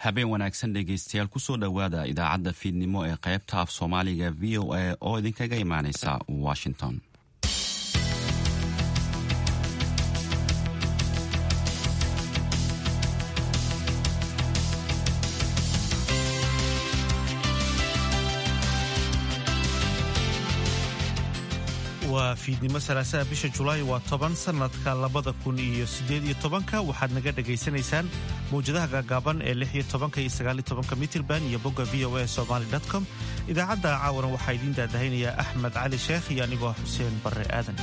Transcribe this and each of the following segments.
habeen wanaagsan dhegaystayaal kusoo dhowaada idaacadda fiidnimo ee qaybta af soomaaliga v o a oo idinkaga imaaneysa washington waa fiidnimo salaasaha bisha julaay waa toban sanadka labada kun iyo sideed iyo tobanka waxaad naga dhagaysanaysaan mawjadaha gaagaaban ee lix iyo tobanka iyo sagaal iyo tobanka mitirban iyo bogga v o a somaly com idaacadda caawana waxaa idiin daadahaynayaa axmed cali sheekh iyo anigoo xuseen barre aadan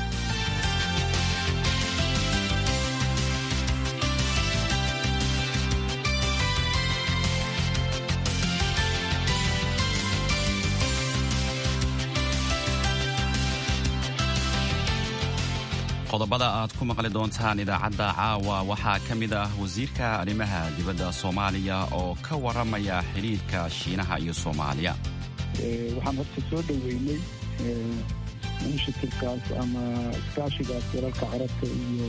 qodobada aad ku maqli doontaan idaacadda caawa waxaa ka mid ah wasiirka arrimaha dibadda soomaaliya oo ka waramaya xidhiirka shiinaha iyo soomaaliya waxaan horta soo dhoweynay inishatiifkaas ama iskaashigaas dalalka carabta iyo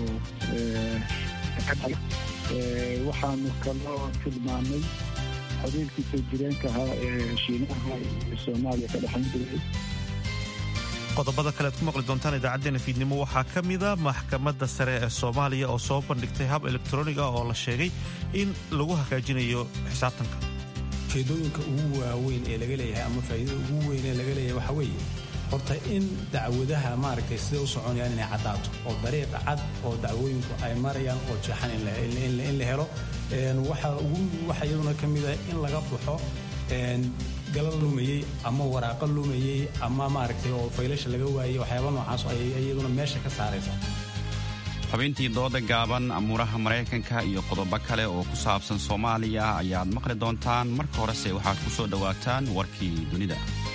waxaanu kaloo tilmaamay xiriirkii soo jireenka ahaa ee shiinaha iyo soomaaliya ka dhexayn jiray qodobada kale ad ku maqli doontaan idaacadeena fiidnimo waxaa ka mida maxkamadda sare ee soomaaliya oo soo bandhigtay hab elektroniga oo la sheegay in lagu hagaajinayo xisaabtanka ujeedooyinka ugu waaweyn ee laga leeyahay ama faa'iidada ugu weyn ee laga leeyahay waxaa weeye horta in dacwadaha maaragtay siday u soconayaan inay caddaato oo dariiqa cad oo dacwooyinku ay marayaan oo jeexan in la helo waxa iyaduna ka mida in laga baxo galal lumayey ama waraaqo lumayey ama maaragtay oo faylasha laga waayey waxyaaba noocaas ay iyaduna meesha ka saaraysa xubintii dooda gaaban amuuraha maraykanka iyo qodobo kale oo ku saabsan soomaaliya ayaad maqli doontaan marka horese waxaad ku soo dhowaataan warkii dunida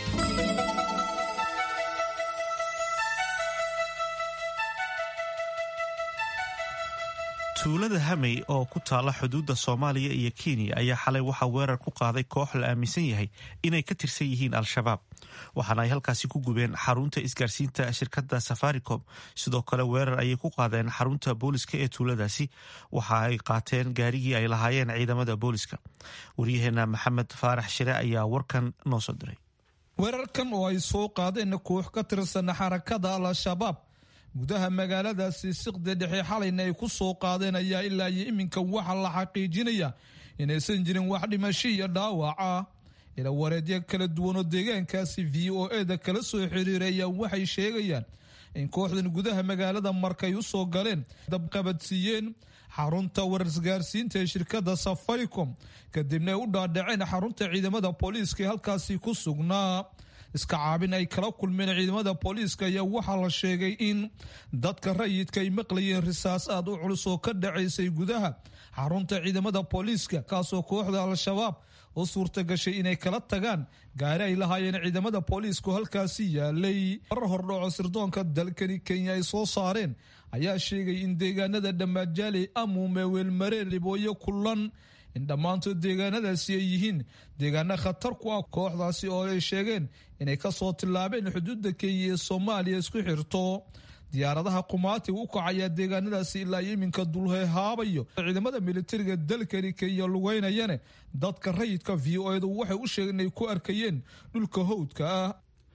tuulada hamey oo ku taala xuduudda soomaaliya iyo kenya ayaa xalay waxaa weerar ku qaaday koox la aaminsan yahay inay ka tirsan yihiin al-shabaab waxaana ay halkaasi ku gubeen xarunta isgaarsiinta shirkadda safaricom sidoo kale weerar ayay ku qaadeen xarunta booliska ee tuuladaasi waxa ay qaateen gaarigii ay lahaayeen ciidamada booliska waryaheena maxamed faarax shire ayaa warkan noo soo diray weerarkan oo ay soo qaadeen koox ka tirsan xarakada al-shabaab gudaha magaaladaasi siqda dhexe xalayna ay ku soo qaadeen ayaa ilaa iyo iminka waxaa la xaqiijinaya inaysan jirin wax dhimasho iyo dhaawac ah ila wareedyo kala duwan oo deegaankaasi v o eda kala soo xiriiray ayaa waxay sheegayaan in kooxdan gudaha magaalada markay u soo galeen dabqabadsiiyeen xarunta warisgaarsiinta ee shirkadda safaricom kadibna ay u dhaadhaceen xarunta ciidamada booliiska ee halkaasi ku sugnaa iska caabin ay kala kulmeen ciidamada booliiska ayaa waxaa la sheegay in dadka rayidka ay maqlayeen risaas aad u culus oo ka dhacaysay gudaha xarunta ciidamada booliiska kaasoo kooxda al-shabaab u suurta gashay inay kala tagaan gaari ay lahaayeen ciidamada booliisku halkaasi yaalay marar hordhaco sirdoonka dalkani kenya ay soo saareen ayaa sheegay in deegaanada dhammaadjaaley amuume weelmareen libooyo kulan in dhammaantood deegaanadaasi ay yihiin deegaano khatar ku ah kooxdaasi oo ay sheegeen inay kasoo tillaabeen xuduudda kenya ee soomaaliya isku xirto diyaaradaha qumaatiga u kacayaa deegaanadaasi ilaa iyo iminka dulhehaabayo ciidamada militariga dalkani kenya lugeynayane dadka rayidka v o edu waxay u sheegeen inay ku arkayeen dhulka howdka ah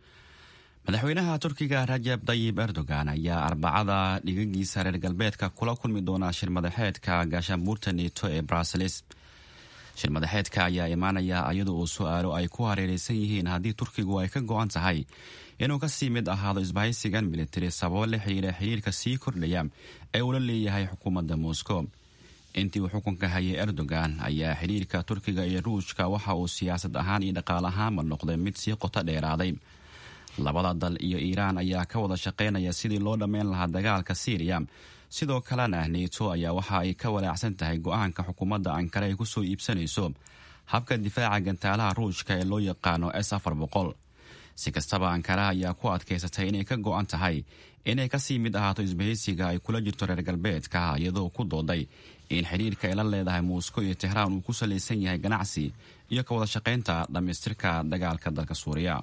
madaxweynaha turkiga rajab dayib erdogan ayaa arbacada dhigagiisa reer galbeedka kula kulmi doona shirmadaxeedka gaashaanbuurta neto ee bruseles shirmadaxeedka ayaa imaanaya iyada oo su-aalo ay ku hareereysan yihiin haddii turkigu ay ka go-an tahay inuu kasii mid ahaado isbahaysigan militari sababo la xiriira xiriirka sii kordhaya ee uu la leeyahay xukuumadda moscow intii uu xukunka hayay erdogan ayaa xiriirka turkiga iyo ruushka waxa uu siyaasad ahaan iyo dhaqaal ahaanba noqday mid sii qoto dheeraaday labada dal iyo iiraan ayaa ka wada shaqaynaya sidii loo dhammayn lahaa dagaalka siiriya sidoo kalena neto ayaa waxa ay ka walaacsan tahay go-aanka xukuumadda ankare ay kusoo iibsanayso habka difaaca gantaalaha ruushka ee loo yaqaano s afar boqol si kastaba ankara ayaa ku adkaysatay inay ka go-an tahay inay kasii mid ahaato isbahaysiga ay kula jirto reer galbeedka iyadoo ku dooday in xidhiirka ay la leedahay moscow iyo tehraan uu ku salaysan yahay ganacsi iyo ka wada shaqaynta dhammaystirka dagaalka dalka suuriya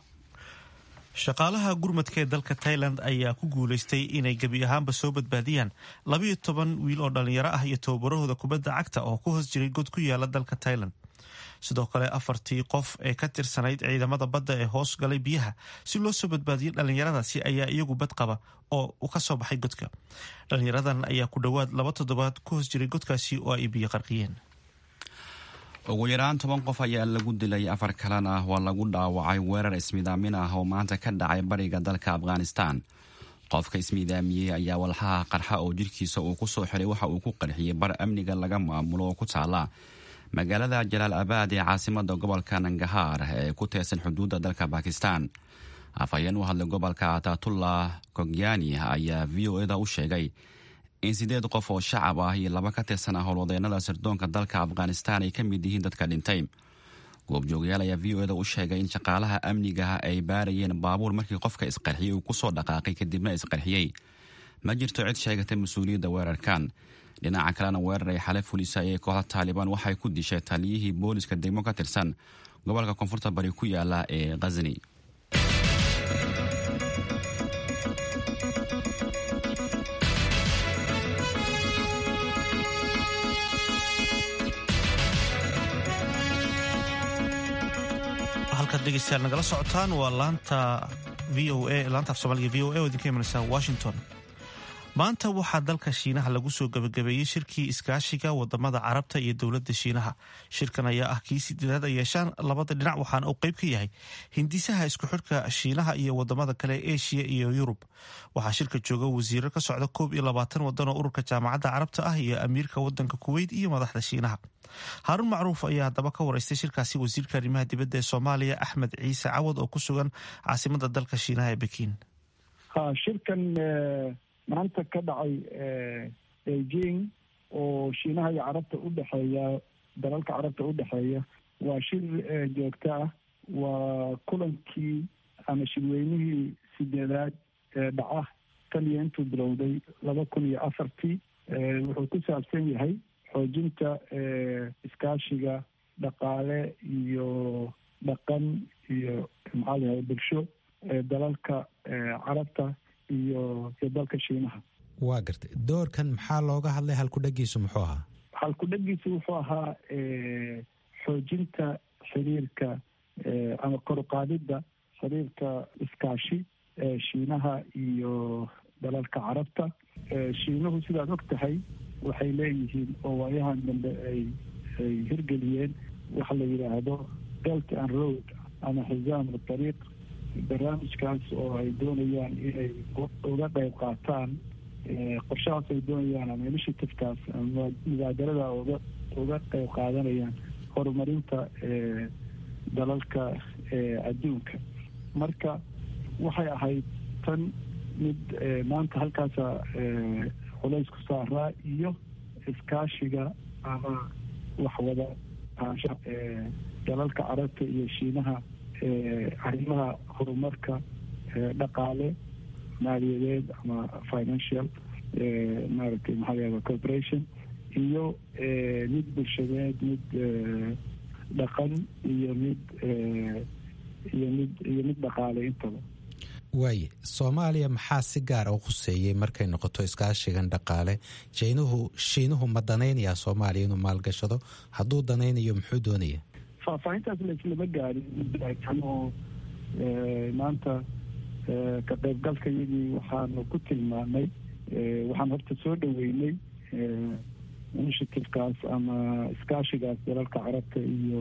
shaqaalaha gurmadka ee dalka tailand ayaa ku guulaystay inay gebi ahaanba soo badbaadiyaan labayo toban wiil oo dhallinyaro ah iyo tababarahooda kubadda cagta oo ku hoos jiray god ku yaala dalka tailand sidoo kale afartii qof ee ka tirsanayd ciidamada badda ee hoos galay biyaha si loo soo badbaadiyey dhallinyaradaasi ayaa iyagu bad qaba oo ka soo baxay godka dhallinyaradan ayaa ku dhowaad laba toddobaad ku hoos jiray godkaasi oo ay biyo qarqiyeen ugu yaraan toban qof ayaa lagu dilay afar kalena waa lagu dhaawacay weerar ismidaamin ah oo maanta ka dhacay bariga dalka afghanistan qofka ismiidaamiyey ayaa walxaha qarxa oo jirkiisa uu ku soo xiray waxa uu ku qarxiyey bar amniga laga maamulo oo ku taala magaalada jalaal abaad ee caasimada gobolka nangahaar ee ku teersan xuduudda dalka bakistan afhayeen u hadlay gobolka atatullah kogyani ayaa v o eda u sheegay in sideed qof oo shacab ah iyo laba ka tirsanaa howlwadeenada sirdoonka dalka afghanistan ay ka mid yihiin dadka dhintay goobjoogayaal ayaa v o eda u sheegay in shaqaalaha amnigaha ay baarayeen baabuur markii qofka isqarxiyey uu kusoo dhaqaaqay kadibna isqarxiyey ma jirto cid sheegatay mas-uuliyadda weerarkan dhinaca kalena weerar ay xale fulisa ee kooxda taalibaan waxay ku dishay taliyihii booliska degmo ka tirsan gobolka koonfurta bari ku yaala ee khazni halkaad dhegeystayaal nagala socotaan waa laanta v o a laanta af soomaaliga v o a oo idinka imanaysa washington maanta waxaa dalka shiinaha lagu soo gabagabeeyey shirkii iskaashiga wadamada carabta iyo dowladda shiinaha shirkan ayaa ah kii sideedaad ay yeeshaan labada dhinac waxaana uu qayb ka yahay hindisaha isku xidhka shiinaha iyo wadamada kale ee eshiya iyo yurub waxaa shirka jooga wasiiro ka socda koob iyo labaatan wadan oo ururka jaamacadda carabta ah iyo amiirka wadanka kuweyt iyo madaxda shiinaha haaruun macruuf ayaa haddaba ka wareystay shirkaasi wasiirka arrimaha dibadda ee soomaaliya axmed ciise cawad oo ku sugan caasimada dalka shiinaha ee bekiin shirkan maanta ka dhacay beijing oo shiinaha iyo carabta u dhexeeya dalalka carabta u dhexeeya waa shir joogto ah waa kulankii ama shirweynihii sideedaad ee dhaca tan iyo intuu bilowday laba kun iyo afartii wuxuu ku saabsan yahay xoojinta iskaashiga dhaqaale iyo dhaqan iyo maxaa layahay bulsho dalalka carabta iyo iyo dalka shiinaha waa gartay doorkan maxaa looga hadlay halkudhagiisu muxuu ahaa halkudhagiisu wuxuu ahaa xoojinta xiriirka ama koruqaadidda xiriirka iskaashi shiinaha iyo dalalka carabta shiinuhu sidaad og tahay waxay leeyihiin oo waayahan dambe ay ay hirgeliyeen waxa la yidhaahdo belt and road ama xisaam tariiq barnaamijkaas oo ay doonayaan inay uga qayb qaataan qorshahaas ay doonayaan ama initiativekaas ama mubaadarada uga uga qayb qaadanayaan horumarinta dalalka adduunka marka waxay ahayd tan mid maanta halkaasa culays ku saaraa iyo iskaashiga ama waxwada ahaanshaha dalalka carabta iyo shiinaha arrimaha horumarka dhaqaale maaliyadeed ama financial maaragtay maxaa layahda corporation iyo mid bulshadeed mid dhaqan iyo mid iyo mid iyo mid dhaqaale intaba waaye soomaaliya maxaa si gaar u khuseeyey markay noqoto iskaashigan dhaqaale shiinuhu shiinuhu ma danaynayaa soomaaliya inuu maalgashado hadduu danaynayo muxuu doonaya faahfaahintaas laislama gaarin oo maanta ka qaybgalka iyagii waxaanu ku tilmaamay waxaan horta soo dhaweynay initiativekaas ama iskaashigaas dalalka carabta iyo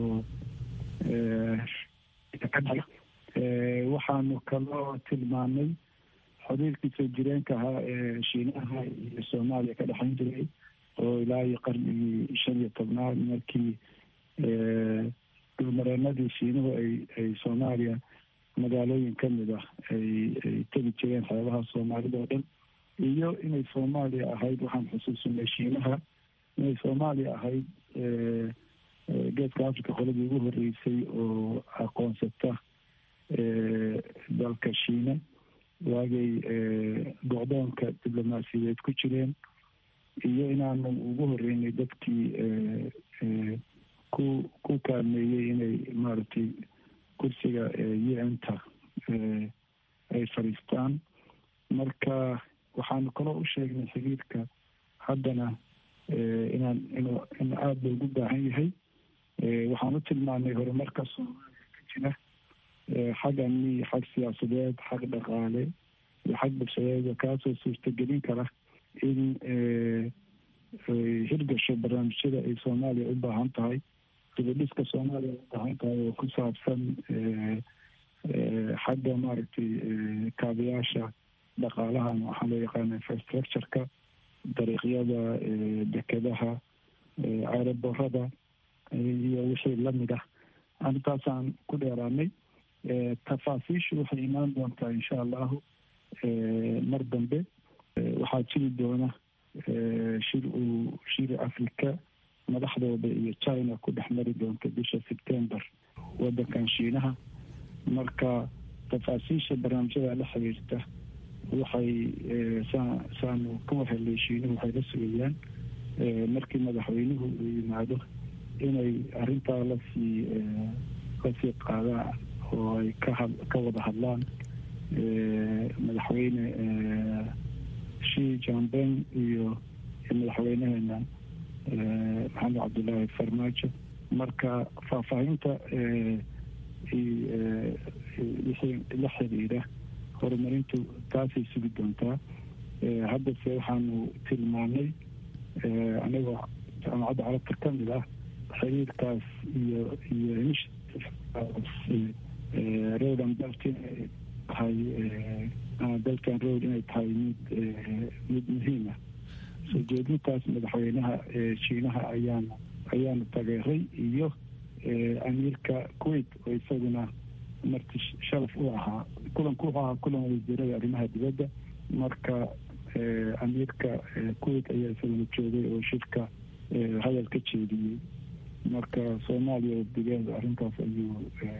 waxaanu kaloo tilmaamay xiriirkii soo jireenka ahaa ee shiinaha iyo soomaaliya ka dhexayn jiray oo ilaa iyo qarnigii shan iyo tobnaad markii dhulmareenadii shiinuhu ay ay soomaaliya magaalooyin ka mid ah ay ay tegi jireen xeebaha soomaalida oo dhan iyo inay soomaaliya ahayd waxaan xusuusinay shiinaha inay soomaaliya ahayd geeska africa qoladii ugu horeysay oo aqoonsata dalka shiina waagay go'doonka diblomaasiyadeed ku jireen iyo inaanu ugu horeynay dadkii ku ku kaalmeeyey inay maaragtay kursiga u n ta ay fadhiistaan marka waxaanu kaloo u sheegnay xiriirka haddana inaan in in aada loogu baahan yahay waxaan u tilmaanay horumarka soomaaliya ka jira xag amni xag siyaasadeed xag dhaqaale iyo xag bulshadeed kaasoo suurtagelin kara in hirgasho barnaamijyada ay soomaaliya u baahan tahay dibadhiska soomaaliya u baahan tahay oo ku saabsan xagga maaragtay kaabayaasha dhaqaalahan waxaa loo yaqaana infrastructureka dariiqyada dekedaha ceeraborada iyo wixii lamid ah arrintaasaan ku dheeraanay tafaasiishu waxay imaan doontaa insha allahu mar dambe waxaa jiri doona shir uu shir africa madaxdooda iyo china ku dhex mari doonta bisha september wadankan shiinaha marka tafaasiisha barnaamijyada la xiriirta waxay saanu ka wahelay shiinuhu waxay la sugayaan markii madaxweynuhu uu yimaado inay arrintaa lasii lasii qaadaan oo ay ka ka wada hadlaan madaxweyne shi jambeng iyo madaxweyneheena maxamed cabdullaahi farmaajo marka faahfaahinta wixii la xiriira horumarintu taasay sugi doontaa haddase waxaanu tilmaanay anagoo jaamacadda carabta ka mid ah xiriirkaas iyo iyo rodan belt inay tahay dalkan road inay tahay mid mid muhiima soo jeedintaas madaxweynaha shiinaha ayaanu ayaanu tageeray iyo amiirka kuwait oo isaguna marti sharaf u ahaa kulanku wuxuu ahaa kulan wasiirada arrimaha dibadda marka amiirka kuwait ayaa isaguna joogay oo shirka hadal ka jeediyey marka soomaaliya wafdigeeda arrintaas ayuu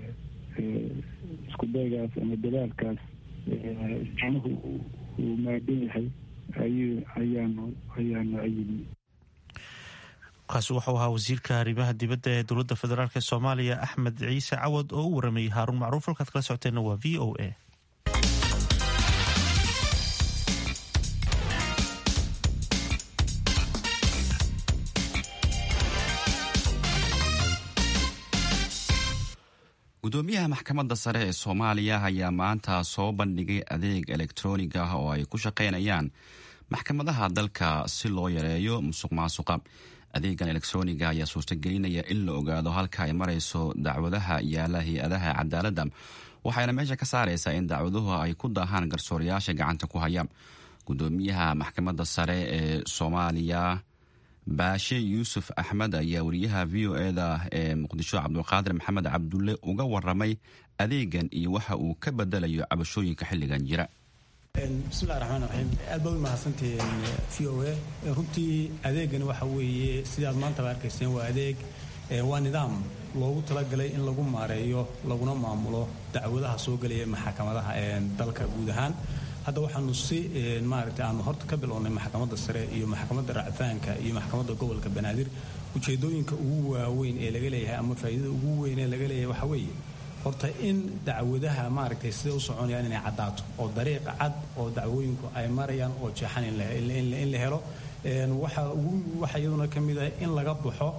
isku daygaas ama dadaalkaas jinuhu uu maagan yahay ayuu ayaanu ayaanu ayimi kaasi wuxuu ahaa wasiirka arrimaha dibadda ee dowladda federaalk ee soomaaliya axmed ciise cawad oo u waramayey haaruun macruuf halkaad kala socoteenna waa v o a gudoomiyaha maxkamadda sare ee soomaaliya ayaa maanta soo bandhigay adeeg elektroonig ah oo ay ku shaqaynayaan maxkamadaha dalka si loo yareeyo musuq maasuqa adeegan elektroniga ayaa suurtagelinaya in la ogaado halka ay marayso dacwadaha yaala hay-adaha cadaaladda waxayna meesha ka saaraysaa in dacwaduhu ay ku daahaan garsoorayaasha gacanta ku haya gudoomiyaha maxkamadda sare ee soomaaliya baashe yuusuf axmed ayaa wariyaha v o eda ee muqdisho cabdulqaadir maxamed cabdulle uga waramay adeegan iyo waxa uu ka bedelayo cabashooyinka xilligan jira bismillahi raxmaan raxiim aad baad u mahadsantihiin v o a runtii adeegani waxa weeye sidaad maantaba arkayseen waa adeeg waa nidaam loogu talagalay in lagu maareeyo laguna maamulo dacwadaha soo gelaya maxkamadaha dalka guud ahaan hadda waxaanu si maaragtay aanu horta ka bilownay maxkamadda sare iyo maxkamadda racfaanka iyo maxkamadda gobolka banaadir ujeedooyinka ugu waaweyn ee laga leeyahay ama faa'iidada ugu weyn ee laga leeyahay waxa weeye horta in dacwadaha maaragtay siday u soconayaan inay caddaato oo dariiqa cad oo dacwooyinku ay marayaan oo jeexan in la helo waxa ugu waxa iyaduna ka mid ah in laga baxo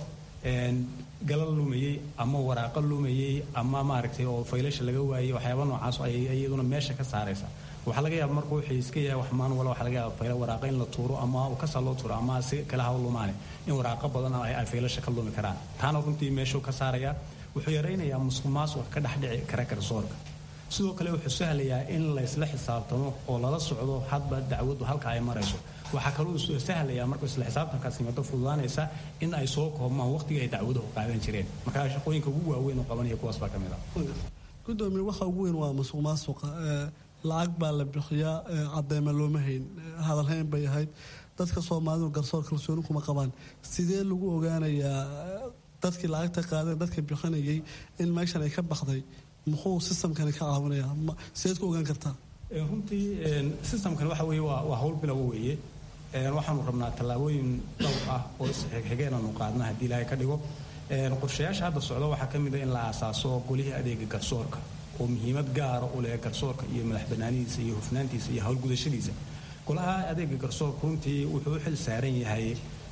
galal lumayey ama waraaqo lumayey ama maaragtay oo faylasha laga waayey waxyaaba noocaas ay iyaduna meesha ka saaraysa waxaa laga yaaba marka wuxuu iska yahay wax maan wala waxa laga yaaba fayla waraaqa in la tuuro ama kasa loo tuuro ama si kala hawl lumaane in waraaqo badan ay faylasha ka lumi karaan taana runtii meeshuu ka saaraya wuxuu yaraynayaa musuq maasuq ka dhex dhici kara garsoorka sidoo kale wuxuu sahlayaa in laysla xisaabtamo oo lala socdo hadba dacwadu halka ay marayso waxaa kaloo sahlayaa marka isla xisaabtankaas yimaado fududaanaysa in ay soo koobmaan waqtigii ay dacwaduhu qaadan jireen marka shaqooyinka ugu waaweyn oo qabanaya kuwaas baa ka mid ah gudoomiye waxa ugu weyn waa musuq maasuqa lacag baa la bixiyaa cadeyma looma hayn hadalhayn bay ahayd dadka soomaalidu garsoor kalsooni kuma qabaan sidee lagu ogaanayaa dadkii lacagta qaadeen dadka bixinayay in meeshan ay ka baxday muxuu sistamkani ka caawinayaa sideed ku ogaan kartaa runtii sistamkan waxa weeye waa waa hawl bilow weeye waxaanu rabnaa tallaabooyin dhowr ah oo isxigxigeenaanu qaadna haddii ilaahay ka dhigo qorshayaasha hadda socda waxaa ka mid a in la aasaaso golihii adeega garsoorka oo muhiimad gaara u leh garsoorka iyo madax banaanidiisa iyo hufnaantiisa iyo howlgudashadiisa golaha adeega garsoorka runtii wuxuu u xil saaran yahay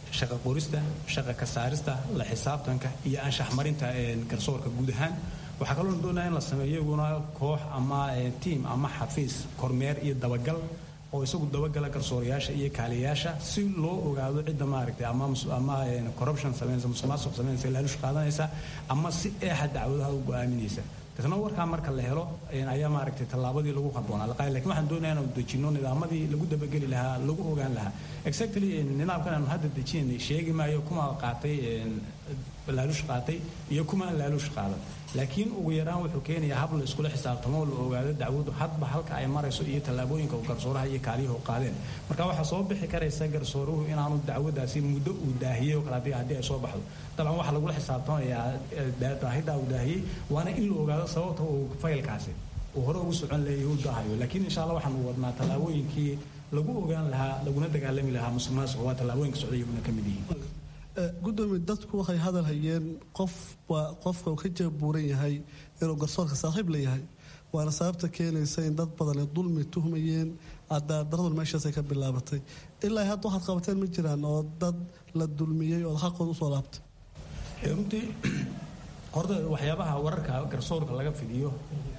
shaqa qorista shaqa ka saarista la xisaabtanka iyo anshax marinta garsoorka guud ahaan waxaa kaloo doonaya in la sameeyo iyaguna koox ama tiam ama xafiis kormeer iyo dabagal oo isagu dabagala garsoorayaasha iyo kaaliyayaasha si loo ogaado cidda maaragtay ama ama corruption sameynaysa musuqmaasuq sameynaysa laalush qaadanaysa ama si eexa dacwadaha u go'aaminaysa isna warkaa marka la helo ayaa maaragtay tallaabadii lagu haboonaa laqaay lakin waxaan doonayaa inaan dejino nidaamadii lagu dabageli lahaa lagu ogaan lahaa exactly nidaamkan aanu hadda dejinay sheegi maayo kuma qaatay laalush qaatay iyo kuma aan laalush qaadan laakiin ugu yaraan wuxuu keenayaa hab la iskula xisaabtamo oo la ogaado dacwadu hadba halka ay marayso iyo tallaabooyinka garsooraha iyo kaaliyahu qaadeen marka waxaa soo bixi karaysa garsooruhu inaanu dacwadaasi muddo uu daahiyey oo kale haddii ay soo baxdo dabcan waxaa lagula xisaabtamayaa daahidaa uu daahiyey waana in la ogaado sababta uu faylkaasi uu hore ugu socon leeyahay uu daahayo laakiin insha allah waxaanu wadnaa tallaabooyinkii lagu ogaan lahaa laguna dagaalami lahaa musuq maasuq waa tallaabooyinka socda iyaguna ka mid yihiin gudoomiye dadku waxay hadal hayeen qof waa qofka uu ka jeebuuran yahay inuu garsoorka saaxiib leeyahay waana sababta keenaysa in dad badan ay dulmi tuhmayeen cadaadaradu meeshaasay ka bilaabatay ilaa hadda waxaad qabateen ma jiraan oo dad la dulmiyey oo xaqooda usoo laabtay runtii horta waxyaabaha wararka garsoorka laga fidiyo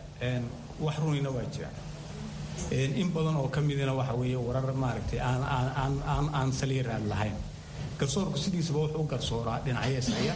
wax runina waa jiraan in badan oo ka midina waxa weeye warar maaragtay aan aan aan aan saliiraad lahayn garsoorku sidiisaba wuxuu u garsooraa dhinacyeesaya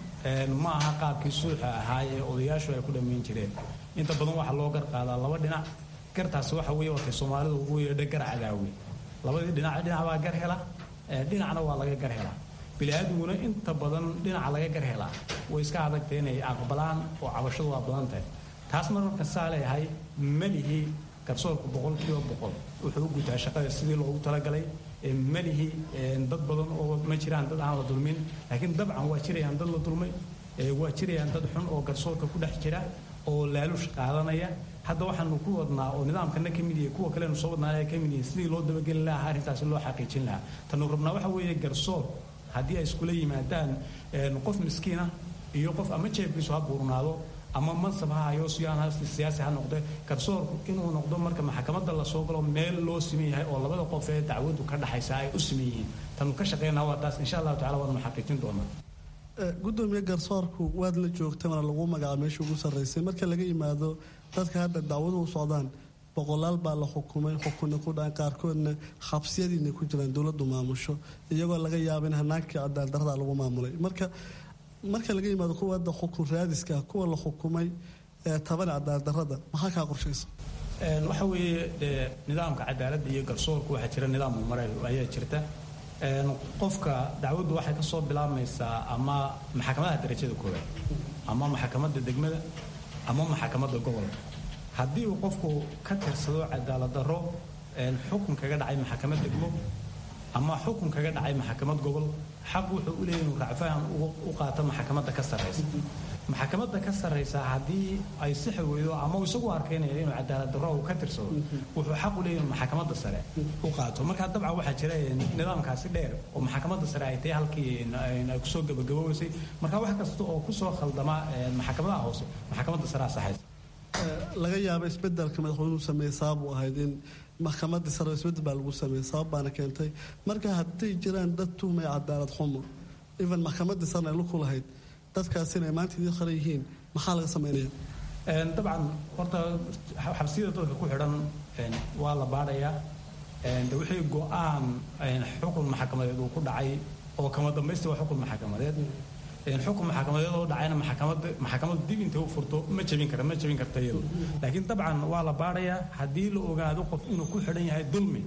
ma aha qaabkii suuxa ahaa ee odayaashu ay ku dhammayn jireen inta badan waxaa loo gar qaadaa laba dhinac gartaasi waxa weeye watay soomaalidu ugu yeedha gar cadaawi labadii dhinac dhinac baa gar hela dhinacna waa laga gar helaa bili-aadmiguna inta badan dhinaca laga gar helaa way iska adagtay inay aqbalaan oo cabashadu waa badan tahay taas marmarka saa leeyahay malihii garsoorku boqolkiiba boqol wuxuu u gutaa shaqada sidii loogu talagalay malihi dad badan oo ma jiraan dad aan la dulmin laakiin dabcan waa jirayaan dad la dulmay waa jirayaan dad xun oo garsoorka ku dhex jira oo laalush qaadanaya hadda waxaanu ku wadnaa oo nidaamkana ka mid yahay kuwa kalenu soo wadnaa ay ka mid yihiin sidii loo dabageli lahaa arrintaasi loo xaqiijin lahaa tanu rabnaa waxa weeye garsoor haddii ay iskula yimaadaan qof miskiina iyo qof ama jeebkiisu ha buurnaado ama mansab ha hayo siyaan siyaasi ha noqde garsoorku inuu noqdo marka maxkamadda lasoo galo meel loo siman yahay oo labada qof ee dacwadu ka dhaxaysa ay u siman yihiin tanu ka shaqeynaa waa taas insha allahu tacala waanu xaqiijin doonaa gudoomiye garsoorku waad la joogtay mana lagu magacaabo meesha ugu sarraysay marka laga yimaado dadka hadda dacwadu u socdaan boqolaal baa la xukumay xukunna ku dhacan qaarkoodna xabsiyadiina ku jiraan dowladdu maamusho iyagoo laga yaaba in hanaankii cadaaldarrada lagu maamulay marka marka laga yimaado kuwa hadda xukun raadiska kuwa la xukumay ee taban cadaaldarrada maxaa kaa qorshaysa waxa weeye nidaamka cadaaladda iyo garsoorku waxaa jira nidaam maray ayaa jirta qofka dacwaddu waxay ka soo bilaabmaysaa ama maxkamadaha darajada koowaad ama maxkamadda degmada ama maxkamadda gobolka haddii uu qofku ka tirsado cadaalad darro xukun kaga dhacay maxkamad degmo ama xukun kaga dhacay maxkamad gobol xaq wuxuu u leeyahy inuu racfaan u qaato maxkamadda ka sarraysa maxkamadda ka sarraysa haddii ay sixi weydo ama uu isagu arkaynaya inuu cadaalad darro uu ka tirsado wuxuu xaq u leeyahy inuu maxkamadda sare u qaato marka dabcan waxaa jira nidaamkaasi dheer oo maxkamadda sare ay tahay halkii ay kusoo gabagaboweysay marka wax kasta oo kusoo khaldama maxkamadaha hoose maxkamadda sare asaxaysa laga yaaba isbedelka madaxweynuhu sameeyey sabab u ahayd in maxkamadii sare isbedel baa lagu sameeyey sabab baana keentay marka hadday jiraan dad tuhmaya cadaalad xumo even maxkamadii sarena ay luku lahayd dadkaasina ay maanta idin qaran yihiin maxaa laga sameynaya dabcan horta xabsiyada dadka ku xidhan waa la baadhayaa de wixii go-aan xukun maxkamadeed uu ku dhacay oo kama dambaysti waa xukun maxkamadeed xukun maxkamadeed oo dhacayna maxkamadda maxkamaddu dib intay u furto ma jebin kara ma jebin karta iyadu laakiin dabcan waa la baadhayaa haddii la ogaado qof inuu ku xidhan yahay dulmi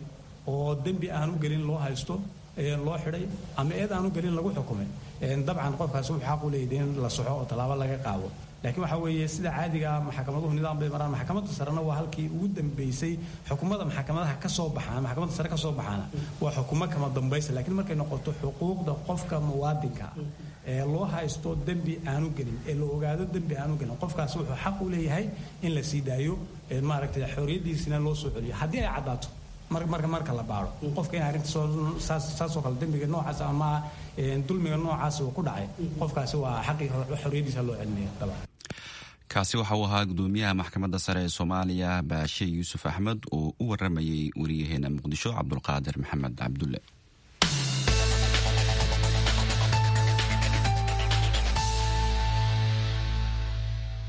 oo dembi aanu gelin loo haysto loo xidhay ama eed aanu gelin lagu xukumay dabcan qofkaasi wuxuu xaq u leeyahay in la soxo oo tallaabo laga qaado laakiin waxaa weeye sida caadiga ah maxkamaduhu nidaam bay maraan maxkamadda sarena waa halkii ugu dambeysay xukumada maxkamadaha ka soo baxaan maxkamadda sare ka soo baxaana waa xukumo kama dambaysa laakiin markay noqoto xuquuqda qofka muwaadinka ee loo haysto dembi aanu gelin ee la ogaado dembi aanu gelin qofkaasi wuxuu xaq u leeyahay in la sii daayo maaragtay xorriyaddiisina loo soo celiyo haddii ay caddaato marka marka la baaro qofka in arrinta saasoo kale dembiga noocaas ama dulmiga noocaas uu ku dhacay qofkaasi waa xaqii xorriyaddiisa loo celinaya dabcan kaasi waxa uu ahaa gudoomiyaha maxkamadda sare ee soomaaliya baashe yuusuf axmed oo u waramayay wariyaheena muqdisho cabdulqaadir maxamed cabdulle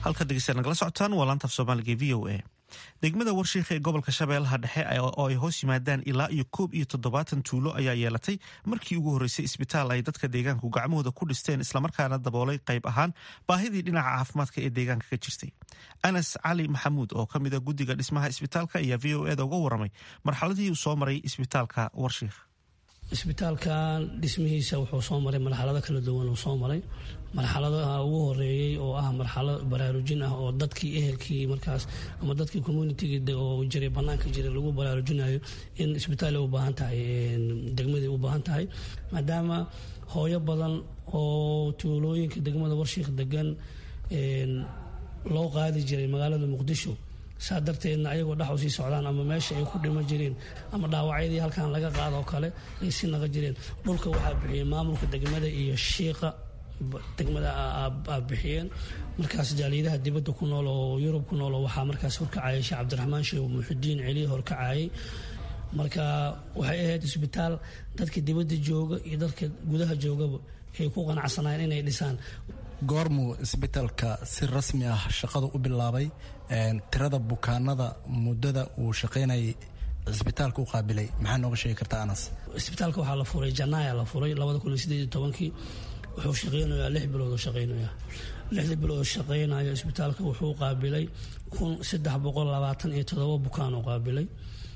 halka dhegeystayaal nagala socotaan waa laanta af soomaaliga e v o a degmada warshiikha ee gobolka shabeellaha dhexe oo ay hoos yimaadaan ilaa iyo koob iyo toddobaatan tuulo ayaa yeelatay markii ugu horreysay isbitaal ay dadka deegaanku gacmahooda ku dhisteen islamarkaana daboolay qayb ahaan baahidii dhinaca caafimaadka ee deegaanka ka jirtay anas cali maxamuud oo ka mida guddiga dhismaha isbitaalka ayaa v o eda uga waramay marxaladii uu soo maray isbitaalka warshiikh isbitaalkan dhismihiisa wuxuu soo maray marxalado kala duwan uu soo maray marxaladaha ugu horeeyey oo ah marxalad baraarujin ah oo dadkii ehelkii markaas ama dadkii communitigi oo jiray banaanka jiray lagu baraarujinayo in isbitaal u baahan tahay degmadii u baahan tahay maadaama hooyo badan oo tuulooyinka degmada warshiikh degan loo qaadi jiray magaalada muqdisho saa darteedna ayagoo dhex u sii socdaan ama meesha ay ku dhimo jireen ama dhaawacyadii halkan laga qaado oo kale ay si naqa jireen dhulka waxaa bixiyey maamulka degmada iyo shiiqa degmada a bixiyeen markaas jaaliyadaha dibadda ku nool oo yurub ku nool oo waxaa markaas horkacayay sheekh cabdiraxmaan sheekh muxudiin celiya horkacayay marka waxay ahayd isbitaal dadka dibadda jooga iyo dadka gudaha joogaba ay ku qanacsanayeen inay dhisaan goormuu isbitaalka si rasmi ah shaqadu u bilaabay tirada bukaanada muddada uu shaqaynayay isbitaalka u qaabilay maxaa nooga sheegi kartaa anas isbitaalka waxaa la furay janaaya la furay labada kun iyo sideed iyo tobankii wuxuu shaqeynayaa lix bilood oo shaqeynaya lixda bilood oo shaqeynaya isbitaalka wuxuu qaabilay kun saddex boqol labaatan iyo todoba bukaan oo qaabilay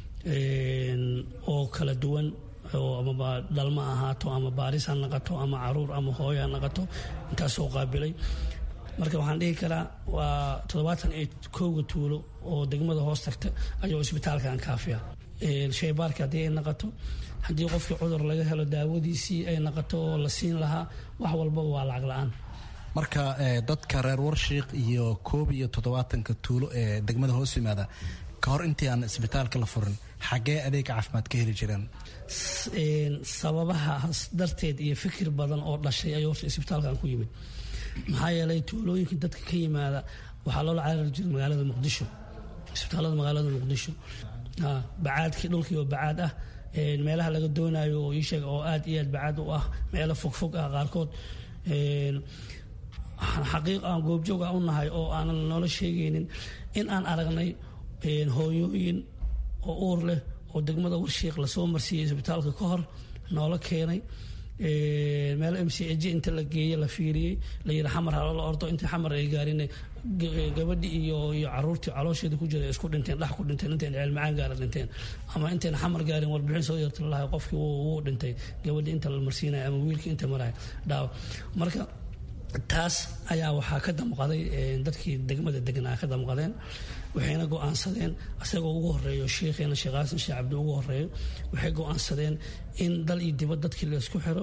oo kala duwan oo ama dhalma ahaato ama baaris ha naqato ama caruur ama hooyo ha naqato intaasoo qaabilay marka waxaan dhihi karaa waa toddobaatan iyo kowga tuulo oo degmada hoos tagta ayuu isbitaalkan kaafiya shaybaarka haddii ay naqato haddii qofkii cudur laga helo daawadiisii ay naqato oo la siin lahaa wax walbaba waa lacag la-aan marka dadka reer warshiik iyo koob iyo toddobaatanka tuulo ee degmada hoos yimaada ka hor intii aan isbitaalka la furin xaggee adeega caafimaad ka heli jireen sababahaas darteed iyo fikir badan oo dhashay ayuu horta isbitaalkan ku yimid maxaa yeelay tuulooyinka dadka ka yimaada waxaa loola carari jiray magaalada muqdisho isbitaalada magaalada muqdisho bacaadkii dhulkii oo bacaad ah meelaha laga doonayo oo iisheeg oo aad iyo aad bacaad u ah meelo fogfog ah qaarkood xaqiiq aan goobjoog ah u nahay oo aanan noola sheegaynin in aan aragnay hooyooyin oo uur leh oo degmada warshiik lasoo marsiiyey isbitaalka ka hor noola keenay meel m c j inta la geeye la fiiriyey la yidhi xamar haloola ordo intii xamar ay gaarin gabadhii iyo iyo caruurtii caloosheeda ku jira isku dhinteen dhex ku dhinteen intayn ceelmacaan gaara dhinteen ama intayn xamar gaarin warbixin soo yarta lalahay qofkii wuu dhintay gabadhii inta la marsiinaya ama wiilkii inta maraya dhaawa marka taas ayaa waxaa ka damqaday dadkii degmada degnaa ka damqadeen waxayna go-aansadeen isagoo ugu horeeyo sheikheena sheekh xasan sheekh cabdi ugu horeeyo waxay go-aansadeen in dal iyo dibad dadkii laysku xiro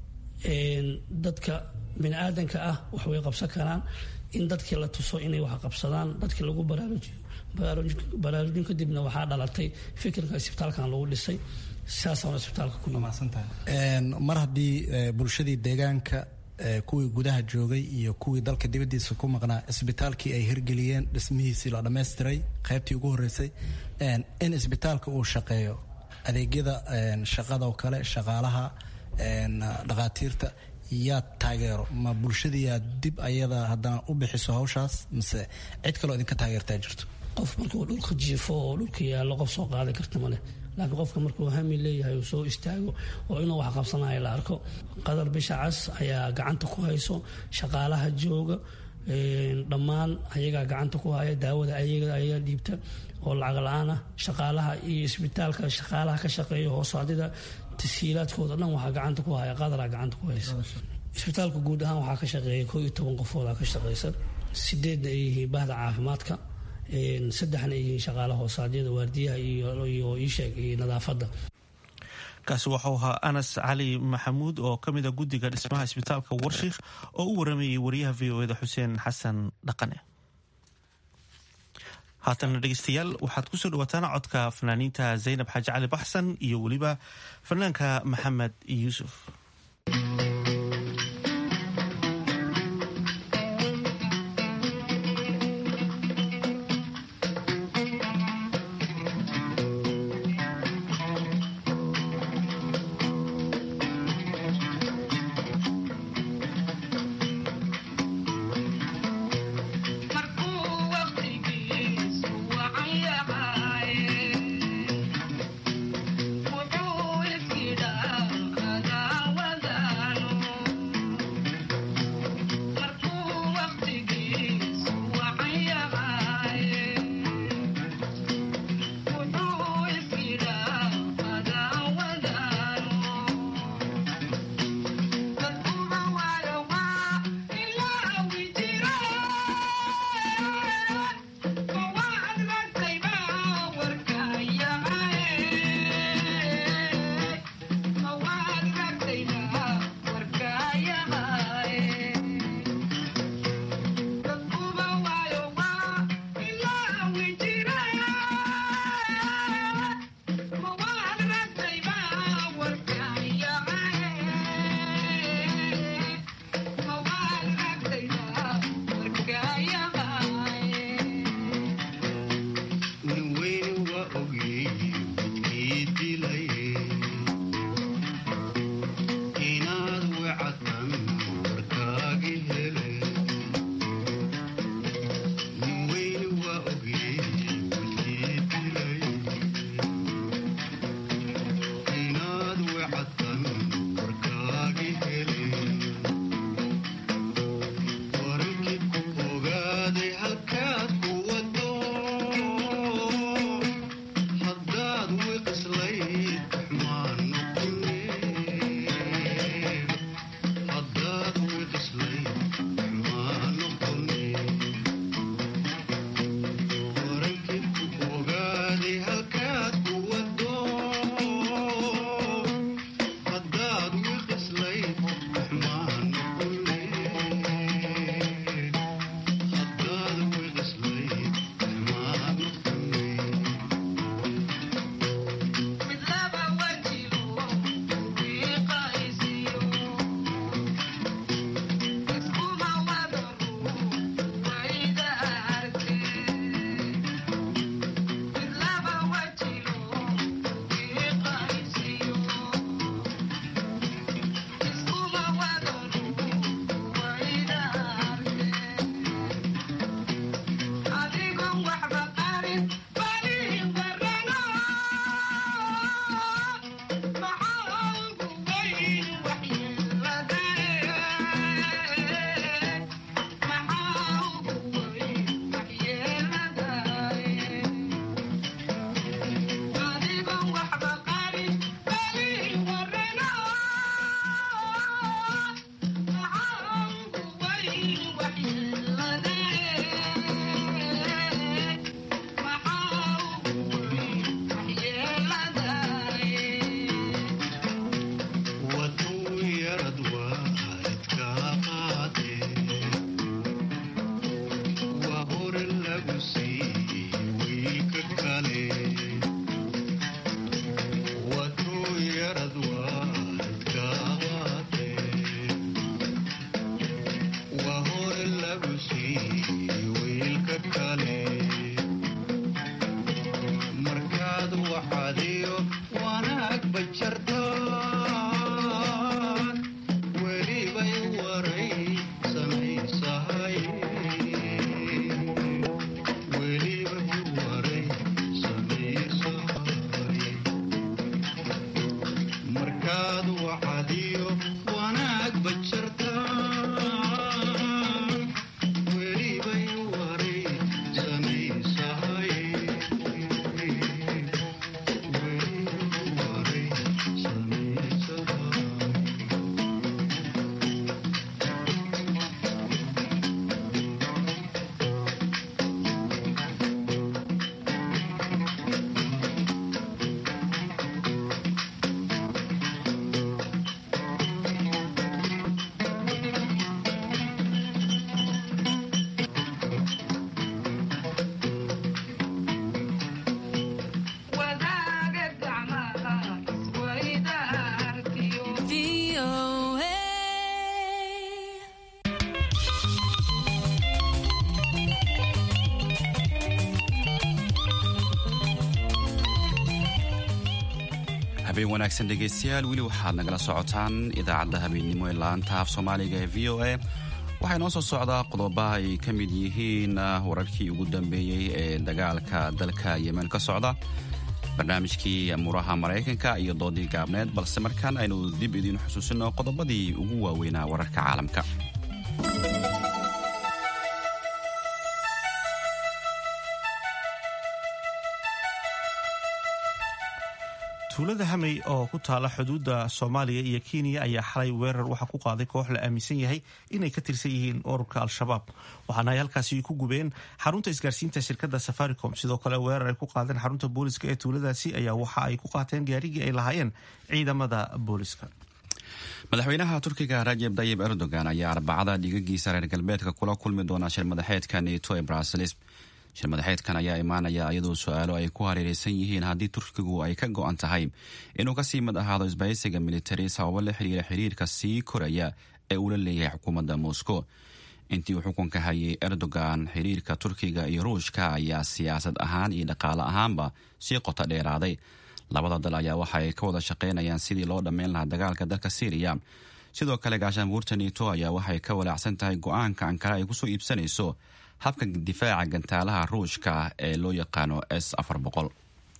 dadka bini aadanka ah wax way qabsan karaan in dadkii la tuso inay wax qabsadaan dadkii lagu baraarujiyo baraarujin kadibna waxaa dhalatay fikirka isbitaalkan lagu dhisay sidaasana isbitaalka ku mar haddii bulshadii deegaanka kuwii gudaha joogay iyo kuwii dalka dibadiisa ku maqnaa isbitaalkii ay hirgeliyeen dhismihiisii la dhammaystiray qaybtii ugu horreysay in isbitaalka uu shaqeeyo adeegyada shaqadoo kale shaqaalaha dhakhaatiirta yaa taageero ma bulshadiiyaa dib ayada haddana u bixiso hawshaas mise cid kaloo idinka taageertaa jirto qof markuu dhulka jiifo oo dhulka yaallo qof soo qaadan karta maleh laakiin qofka markuu hami leeyahay uu soo istaago oo inuu wax qabsanayo la arko qadar bisha cas ayaa gacanta ku hayso shaqaalaha jooga dhammaan ayagaa gacanta ku haya daawada ayaga ayaa dhiibta oo lacag la-aan ah shaqaalaha iyo isbitaalka shaqaalaha ka shaqeeya hoosaadida tashiilaadkooda dhan waxaa gacanta ku haya qadaraa gacanta ku haysa isbitaalka guud ahaan waxaa ka shaqeeya koo iyo toban qofoodaa ka shaqeysa sideedna ay yihiin bahda caafimaadka saddexna ay yihiin shaqaalaha hoosaadyada waardiyaha iyo iisheeg iyo nadaafadda kaasi waxau ahaa anas cali maxamuud oo ka mid a guddiga dhismaha isbitaalka warshiikh oo u waramayay wariyaha v o eda xuseen xasan dhaqane haatana dhegeystayaal waxaad kusoo dhawaataan codka fanaaniinta zaynab xaaji cali baxsan iyo weliba fanaanka maxamed yuusuf Marco habeen wanaagsan dhegaystayaal weli waxaad nagala socotaan idaacadda habeennimo ee laanta af soomaaliga ee v o a waxaa inoo soo socdaa qodoba ay ka mid yihiin wararkii ugu dambeeyey ee dagaalka dalka yemen ka socda barnaamijkii amuuraha maraykanka iyo doodii gaabneed balse markaan aynu dib idiin xusuusino qodobadii ugu waaweynaa wararka caalamka tuulada hamey oo ku taala xuduudda soomaaliya iyo kenya ayaa xalay weerar waxaa ku qaaday koox la aaminsan yahay inay ka tirsan yihiin ururka al-shabaab waxaana ay halkaasi ku gubeen xarunta isgaarsiinta shirkadda safaricom sidoo kale weerar ay ku qaadeen xarunta booliska ee tuuladaasi ayaa waxa ay ku qaateen gaarigii ay lahaayeen ciidamada booliska madaxweynaha turkiga rajeb tayib erdogan ayaa arbacada dhigagiisa reer galbeedka kula kulmi doona shir madaxeedka neto ee bruseles shir madaxeedkan ayaa imaanaya iyadoo su-aalo ay ku hareereysan yihiin haddii turkigu ay ka go-an tahay inuu kasii mid ahaado isbahaysiga militari sababo la xiriira xiriirka sii koraya ee uu la leeyahay xukuumadda moscow intii uu xukunka hayay erdogan xiriirka turkiga iyo ruushka ayaa siyaasad ahaan iyo dhaqaale ahaanba sii qota dheeraaday labada dal ayaa waxa ay ka wada shaqaynayaan sidii loo dhammayn lahaa dagaalka dalka syriya sidoo kale gaashaanbuurta neto ayaa waxay ka walaacsan tahay go-aanka ankara ay kusoo iibsanayso habka difaaca gantaalaha ruushka ee loo yaqaano s afar boqol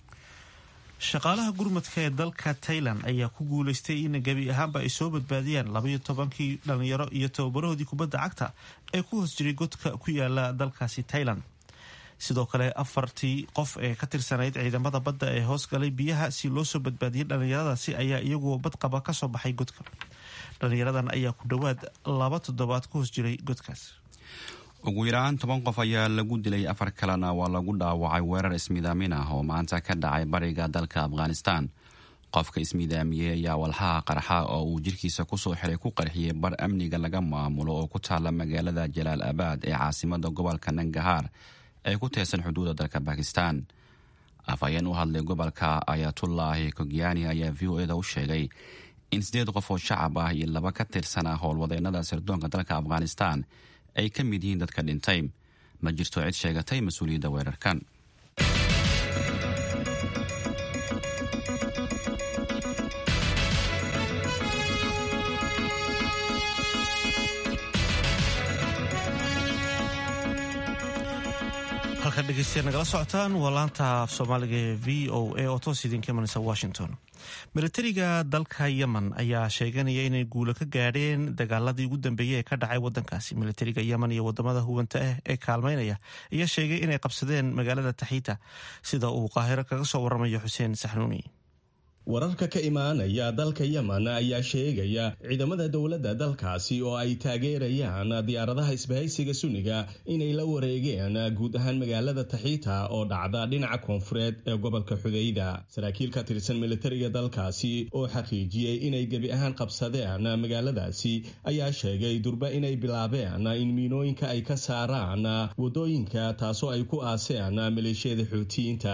shaqaalaha gurmadka ee dalka tailan ayaa ku guuleystay in gebi ahaanba ay soo badbaadiyaan labaiyo tobankii dhalinyaro iyo tababarahoodii kubadda cagta ee ku hoos jiray godka ku yaala dalkaasi tailan sidoo kale afartii qof ee ka tirsanayd ciidamada badda ee hoos galay biyaha si loo soo badbaadiyay dhallinyaradaasi ayaa iyaguo badqaba ka soo baxay godka dhallinyaradan ayaa ku dhowaad laba toddobaad ku hoos jiray godkaas ugu yaraan toban qof ayaa lagu dilay afar kalena waa lagu dhaawacay weerar ismiidaamin ah oo maanta ka dhacay bariga dalka afghanistan qofka ismiidaamiyey ayaa walxaha qarxa oo uu jirkiisa kusoo xiray ku qarxiyey bar amniga laga maamulo oo ku taala magaalada jalaal abaad ee caasimada gobolka nangahaar ee ku teesan xuduudda dalka bakistan afhayeen u hadlay gobolka ayatullaahi kogyani ayaa v o eda u sheegay in siddeed qof oo shacab ah iyo laba ka tirsanaa howlwadeenada sirdoonka dalka afghanistan ay ka mid yihiin dadka dhintay ma jirto cid sheegatay mas-uuliyadda weerarkan halka dhegeystayaal nagala socotaan waa laanta af soomaaliga ee v o a oo toos idinka imanaysa washington milatariga dalka yemen ayaa sheeganaya inay guulo ka gaadheen dagaaladii ugu dambeeyey ee ka dhacay wadankaasi milatariga yemen iyo wadamada hubanta ah ee kaalmeynaya ayaa sheegay inay qabsadeen magaalada taxiita sida uu qaahiro kaga soo waramayo xuseen saxnuuni wararka ka imaanaya dalka yemen ayaa sheegaya ciidamada dowladda dalkaasi oo ay taageerayaan diyaaradaha isbahaysiga sunniga inay la wareegeen guud ahaan magaalada taxiita oo dhacda dhinaca koonfureed ee gobolka xudayda saraakiil ka tirsan militariga dalkaasi oo xaqiijiyey inay gebi ahaan qabsadeen magaaladaasi ayaa sheegay durba inay bilaabeen in miinooyinka ay ka saaraan waddooyinka taasoo ay ku aaseen maleeshiyada xuutiyiinta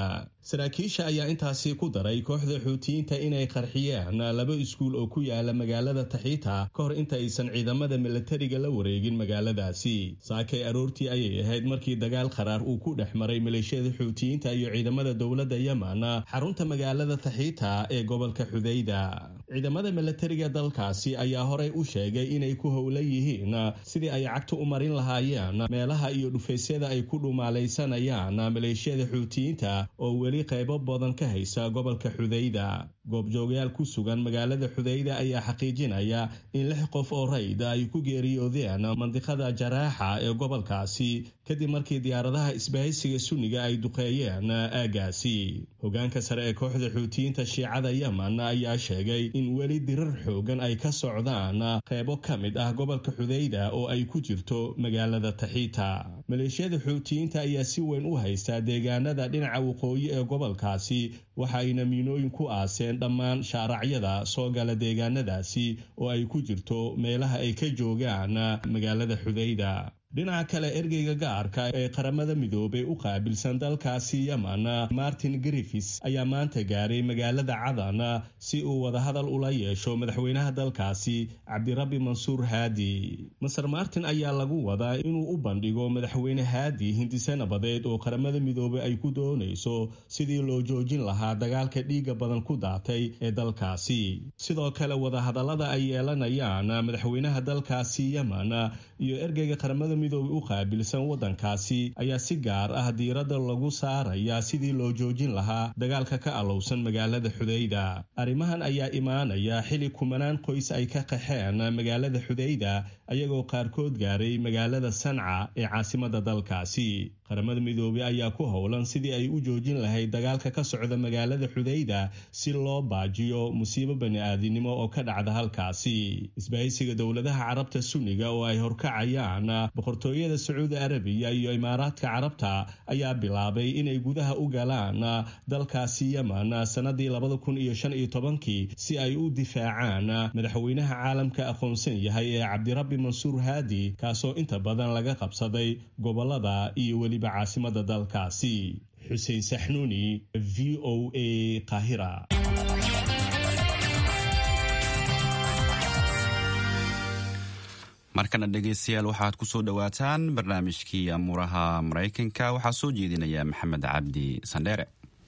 saraakiisha ayaa intaasi ku daray kooxda xuutiyiinta inay qarxiyeen laba iskuul oo ku yaala magaalada taxiita ka hor inta aysan ciidamada milatariga la wareegin magaaladaasi saakay aroortii ayay ahayd markii dagaal qaraar uu ku dhex maray maleeshiyada xuutiyiinta iyo ciidamada dowladda yemen xarunta magaalada taxiita ee gobolka xudayda ciidamada milatariga dalkaasi ayaa horey u sheegay inay ku howlan yihiin sidii ay cagta u marin lahaayeen meelaha iyo dhufaysyada ay ku dhumaalaysanayaan maleeshiyada xuutiyiinta oo weli qaybo badan ka haysa gobolka xudayda goobjoogayaal ku sugan magaalada xudayda ayaa xaqiijinaya in lix qof oo rayda ay ku geeriyoodeen mandiqada jaraaxa ee gobolkaasi kadib markii diyaaradaha isbahaysiga sunniga ay duqeeyeen aagaasi hogaanka sare ee kooxda xuutiyiinta shiicada yemen ayaa sheegay in weli dirar xoogan ay ka socdaan qaybo ka mid ah gobolka xudayda oo ay ku jirto magaalada taxiita maleeshiyada xuutiyiinta ayaa si weyn u haystaa deegaanada dhinaca waqooyi ee gobolkaasi waxa ayna miinooyin ku aaseen dhammaan shaaracyada soo gala deegaanadaasi oo ay ku jirto meelaha ay ka joogaan magaalada xudayda dhinaca kale ergeyga gaarka ee qaramada midoobay u qaabilsan dalkaasi yemen martin griffis ayaa maanta gaaray magaalada cadan si uu wadahadal ula yeesho madaxweynaha dalkaasi cabdirabbi mansuur haadi maser martin ayaa lagu wadaa inuu u bandhigo madaxweyne haadi hindise nabadeed oo qaramada midoobay ay ku doonayso sidii loo joojin lahaa dagaalka dhiiga badan ku daatay ee dalkaasi sidoo kale wadahadallada ay yeelanayaan madaxweynaha dalkaasi yemen iyo ergeyga qaramada midoobe u qaabilsan waddankaasi ayaa si gaar ah diiradda lagu saaraya sidii loo joojin lahaa dagaalka ka alowsan magaalada xudayda arrimahan ayaa imaanaya xili kumanaan qoys ay ka qaxeen magaalada xudayda ayagoo qaarkood gaaray magaalada sanca ee caasimada dalkaasi qaramada midoobey ayaa ku howlan sidii ay u joojin lahayd dagaalka ka socda magaalada xudayda si loo baajiyo musiibo bani-aadinimo oo ka dhacda halkaasi isbahaysiga dowladaha carabta sunniga oo ay horkacayaan boqortooyada sacuudi arabiya iyo imaaraadka carabta ayaa bilaabay inay gudaha u galaan dalkaasi yemen sannadii labada kun iyo shan iyo tobankii si ay u difaacaan madaxweynaha caalamka aqoonsan yahay ee cabdirabbi mansuur haadi kaasoo inta badan laga qabsaday gobolada iyo weliba caasimada dalkaasi xuseen saxnuuni v o a qahira markana dhegaystayaal waxaad ku soo dhowaataan barnaamijkii amuuraha maraykanka waxaa soo jeedinaya maxamed cabdi sandheere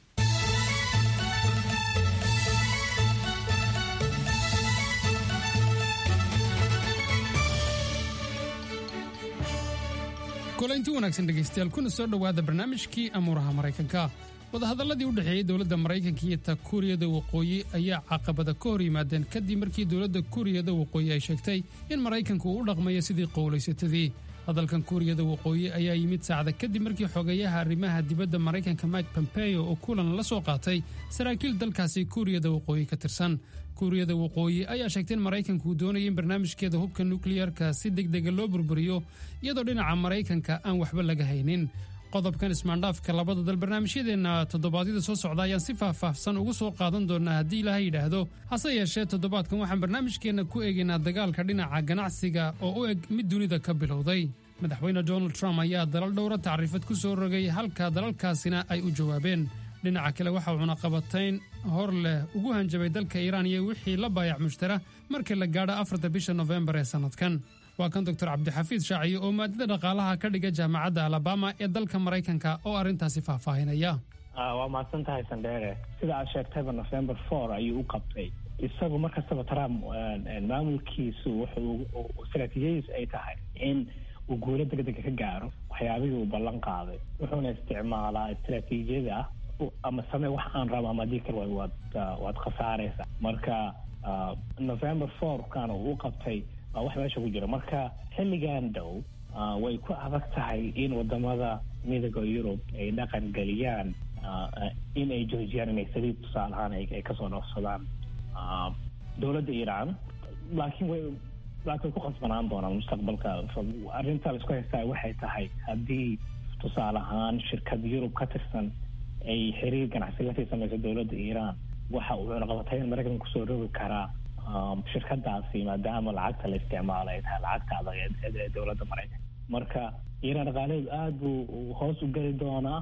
kulaynti wanaagsan dhegaystayaal kuna soo dhowaada barnaamijkii amuuraha maraykanka wadahadalladii u dhexeeyey dowladda maraykanka iyo ta kuuriyada waqooyi ayaa caqabada ka hor yimaadeen kadib markii dowladda kuuriyada waqooyi ay sheegtay in maraykanku uu u dhaqmayo sidii qowlaysatadii hadalkan kuuriyada waqooyi ayaa yimid saacda kadib markii xogeeyaha arrimaha dibadda maraykanka mike pompeo oo kulan la soo qaatay saraakiil dalkaasi kuuriyada waqooyi ka tirsan kuuriyada waqooyi ayaa sheegtay in maraykanku uu doonaya in barnaamijkeeda hubka nukliyarka si degdega loo burburiyo iyadoo dhinaca maraykanka aan waxba laga haynin qodobkan ismaandhaafka labada dal barnaamijyadeenna toddobaadyada soo socda ayaan si faahfaahsan ugu soo qaadan doonaa haddii ilaaha yidhaahdo hase yeeshee toddobaadkan waxaan barnaamijkeenna ku eegaynaa dagaalka dhinaca ganacsiga oo u eg mid dunida ka bilowday madaxweyne donald trump ayaa dalal dhowra tacriifad ku soo rogay halka dalalkaasina ay u jawaabeen dhinaca kale waxaa cunaqabatayn hor leh ugu hanjabay dalka iiraan iyo wixii la baayac mushtara markii la gaadho afarta bisha nofembar ee sannadkan waa kan doctor cabdixafiid shaaciye oo maadada dhaqaalaha ka dhiga jaamacadda alabama ee dalka maraykanka oo arrintaasi faahfaahinaya waa mahadsan tahay sandheere sida aad sheegtayba november four ayuu u qabtay isagu mar kastaba trump maamulkiisu wuxuu istaraatiijiyadiisu ay tahay in uu guulo degdega ka gaaro waxyaabihii uu ballan qaaday wuxuuna isticmaalaa istaraatiijiyada ah ama samee wax aan rabo ama haddii kale waad waad khasaaraysa marka november four kan uu u qabtay waa wax meesha ku jira marka xilligan dhow way ku adag tahay in wadamada midooda yurub ay dhaqan geliyaan in ay joojiyaan inay saliid tusaale ahaan ay kasoo dhoofsadaan dowladda iiraan laakiin way laakiin way ku khasbanaan doonaan mustaqbalka arrinta la isku haystaa waxay tahay haddii tusaale ahaan shirkad yurub ka tirsan ay xiriir ganacsi lasii samayso dowladda iiraan waxa uu cunaqabatayn maraykan kusoo rogi karaa shirkadaasi maadaama lacagta la isticmaalo ay tahay lacagta adag ee dowladda maraykanka marka iiraan dhaqaalaheedu aada buu hoos u geli doonaa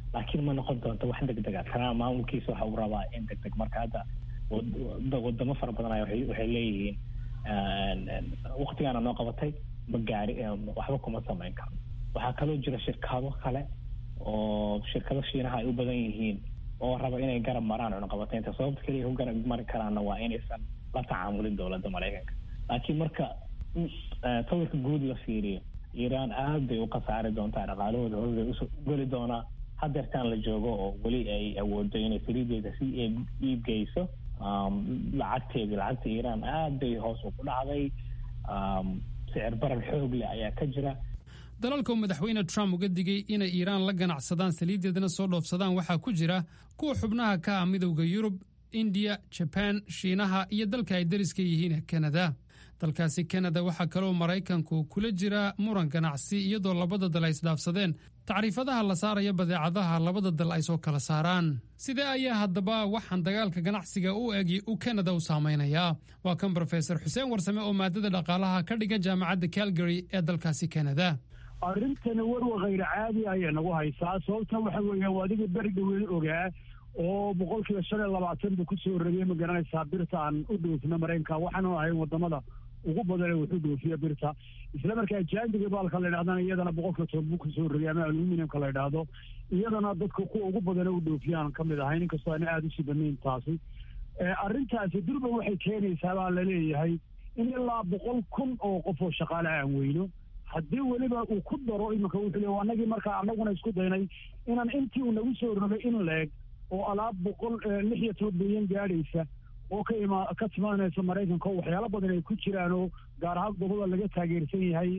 laakiin ma noqon doonto wax deg dega trump maamulkiisa waxa uu rabaa in deg deg marka hadda wadamo fara badan ay waxay leeyihiin waktigaana noo qabatay ma gaari waxba kuma samayn karno waxaa kaloo jira shirkado kale oo shirkado shiinaha ay u badan yihiin oo raba inay garab maraan cunaqabataynta sababta keliya ku garab mari karaana waa inaysan la tacaamulin dowladda maraykanka laakiin marka sawirka guud la fiiriyo iiraan aad bay u khasaari doontaa dhaqaalahooda hoos bay usoo geli doonaa hadeertaan la joogo oo weli ay awoodo inay saliideeda si iibgeyso lacagteedii lacagta iiraan aad bay hoos ugu dhacday sicir barar xoog leh ayaa ka jira dalalka uu madaxweyne trump uga digay inay iiraan la ganacsadaan saliiddeedana soo dhoofsadaan waxaa ku jira kuwa xubnaha ka ah midowda yurub indiya jabaan shiinaha iyo dalka ay dariska yihiin kanada dalkaasi kanada waxaa kaloo maraykanku kula jira muran ganacsi iyadoo labada dal ay isdhaafsadeen tacriifadaha la saaraya badeecadaha labada dal ay soo kala saaraan sidee ayaa haddaba waxaan dagaalka ganacsiga u egi u kanada u saamaynayaa waa kan brofesor xuseen warsame oo maadada dhaqaalaha ka dhigan jaamacadda calgary ee dalkaasi kanada arrintani warwa khayr caadi ayay nagu haysaa sababta waxa weeyaan waa adiga beri dhaweyn ogaa oo boqolkiiba shan iyo labaatan buu kusoo rogay ma garanaysaa birta aan u dhoofino maraykanka waxaanu ahayn wadamada ugu badan ee wuxuu dhoofiya birta isla markaa jaandiga baalka la yidhahdana iyadana boqolkiiba toban buu kusoo rogay ama aluminiumka la yidhaahdo iyadana dadka kuwa ugu badan ee u dhoofiyaan ka mid ahayn inkastoo ana aada usii banayn taasi arrintaasi durba waxay keenaysaa baa laleeyahay in ilaa boqol kun oo qof oo shaqaale aan weyno haddii weliba uu ku daro iminka wuxuu le anagii markaa anaguna isku daynay inaan intii uu nagu soo rogay in leeg oo alaab boqol lix iyo toban bilyan gaadhaysa oo ka ima ka timaanaysa maraykanka oo waxyaalo badan ay ku jiraan oo gaar ahaan goboda laga taageersan yahay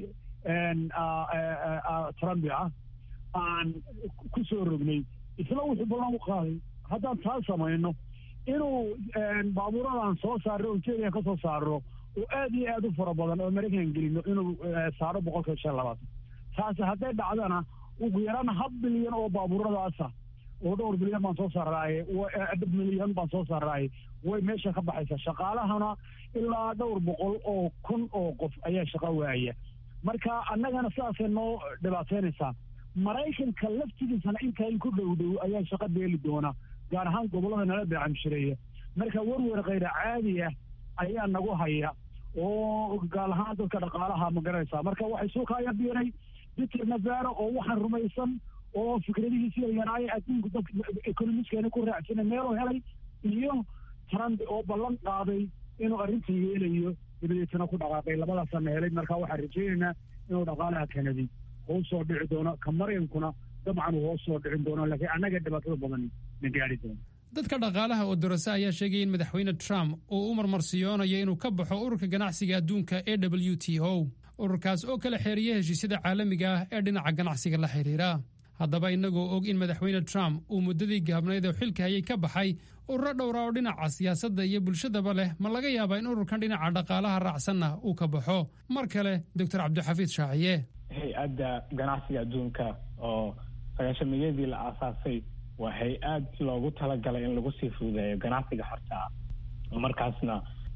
trumpi ah aan ku soo rognay isla wuxuu ballan u qaaday haddaan taa samayno inuu baabuuradan soo saarro ujeedian ka soo saarro oo aad iyo aad u fara badan oo maraykan gelino inuu saaro boqolkiiba shan labaatan taasi hadday dhacdana ugu yaraan hab bilyan oo baabuuradaasa oo dhowr bilyan baan soo saaraaye milyan baan soo saaraaye way meesha ka baxaysaa shaqaalahana ilaa dhowr boqol oo kun oo qof ayaa shaqo waaya marka annagana sidaasay noo dhibaateynaysaa maraykanka laftigiisana intaa in ku dhow dhow ayaa shaqo beeli doona gaar ahaan gobollada nala beecamshireeya marka werwer khayra caadi ah ayaa nagu haya oo gaal ahaan dadka dhaqaalaha ma garanaysaa marka waxay soo kaaya biiray peter navaro oo waxaan rumaysan oo fikradihiisi yaraay adduunku dadka economiskeena ku raacsana meeluu helay iyo trump oo ballan qaaday inuu arrintan yeelayo dabadeetana ku dhaqaaqay labadaasana helay marka waxaan rajaynaynaa inuu dhaqaalaha kanadi hoos soo dhici doono ka maryankuna dabcan uu hoos soo dhicin doono laakiin annaga dhibaatada badan na gaari doono dadka dhaqaalaha oo dorase ayaa sheegaya in madaxweyne trump uu u marmarsiyoonayo inuu ka baxo ururka ganacsiga adduunka e w t o ururkaas oo kala xeeriya heshiisyada caalamiga ah ee dhinaca ganacsiga la xidhiira haddaba innagoo og in madaxweyne trump uu muddadii gaabnayd oo xilka hayay ka baxay ururo dhowra oo dhinaca siyaasadda iyo bulshadaba leh ma laga yaabaa in ururkan dhinaca dhaqaalaha raacsanna uu ka baxo mar kale doctor cabdixafiid shaaciye hay-adda ganacsiga adduunka oo sagaashamiyadii la aasaasay waa hay-ad loogu talagalay in lagu sii fududeeyo ganacsiga horta ah markaasna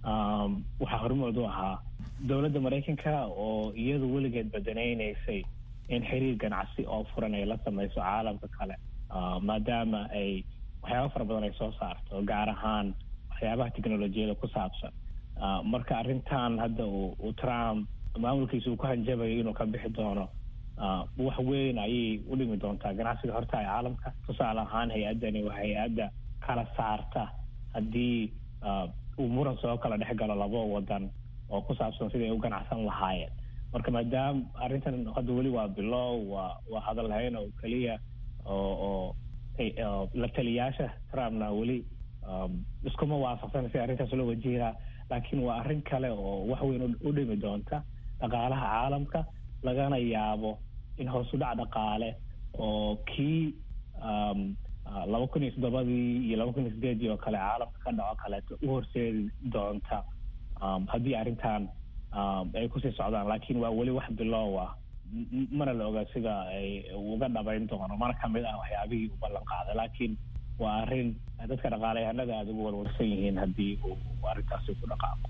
waxaa hormood u ahaa dowladda maraykanka oo iyadu weligeed badanaynaysay in xiriir ganacsi oo furan ay la samayso caalamka kale maadaama ay waxyaaba fara badan ay soo saarto gaar ahaan waxyaabaha technolojiyada ku saabsan marka arrintan hadda uu trump maamulkiisa uu ku hanjabayo inuu ka bixi doono wax weyn ayay u dhimi doontaa ganacsiga horta ee caalamka tusaale ahaan hay-addani waa hay-adda kala saarta haddii uu muran soo kala dhex galo labo wadan oo ku saabsan siday u ganacsan lahaayeen marka maadaama arrintan hadda weli waa bilow waa waa hadal hayn oo keliya oo oo la taliyaasha trumpna weli iskuma waafaqsan si arrintaas loo wajihaa laakiin waa arrin kale oo wax weyn u dhimi doonta dhaqaalaha caalamka lagana yaabo in hoos u dhac dhaqaale oo kii laba kun iyo toddobadii iyo laba kun iyo sideedii oo kale caalamka ka dhaco kaleeto u horseedi doonta haddii arrintan ay kusii socdaan laakiin waa weli wax bilow ah mana la oga sida ay uga dhabayn doono mana kamid ah waxyaabihii u ballan qaaday laakiin waa arrin dadka dhaqaalayahanada aada ugu warwarsan yihiin haddii uu arrintaasi ku dhaqaaqo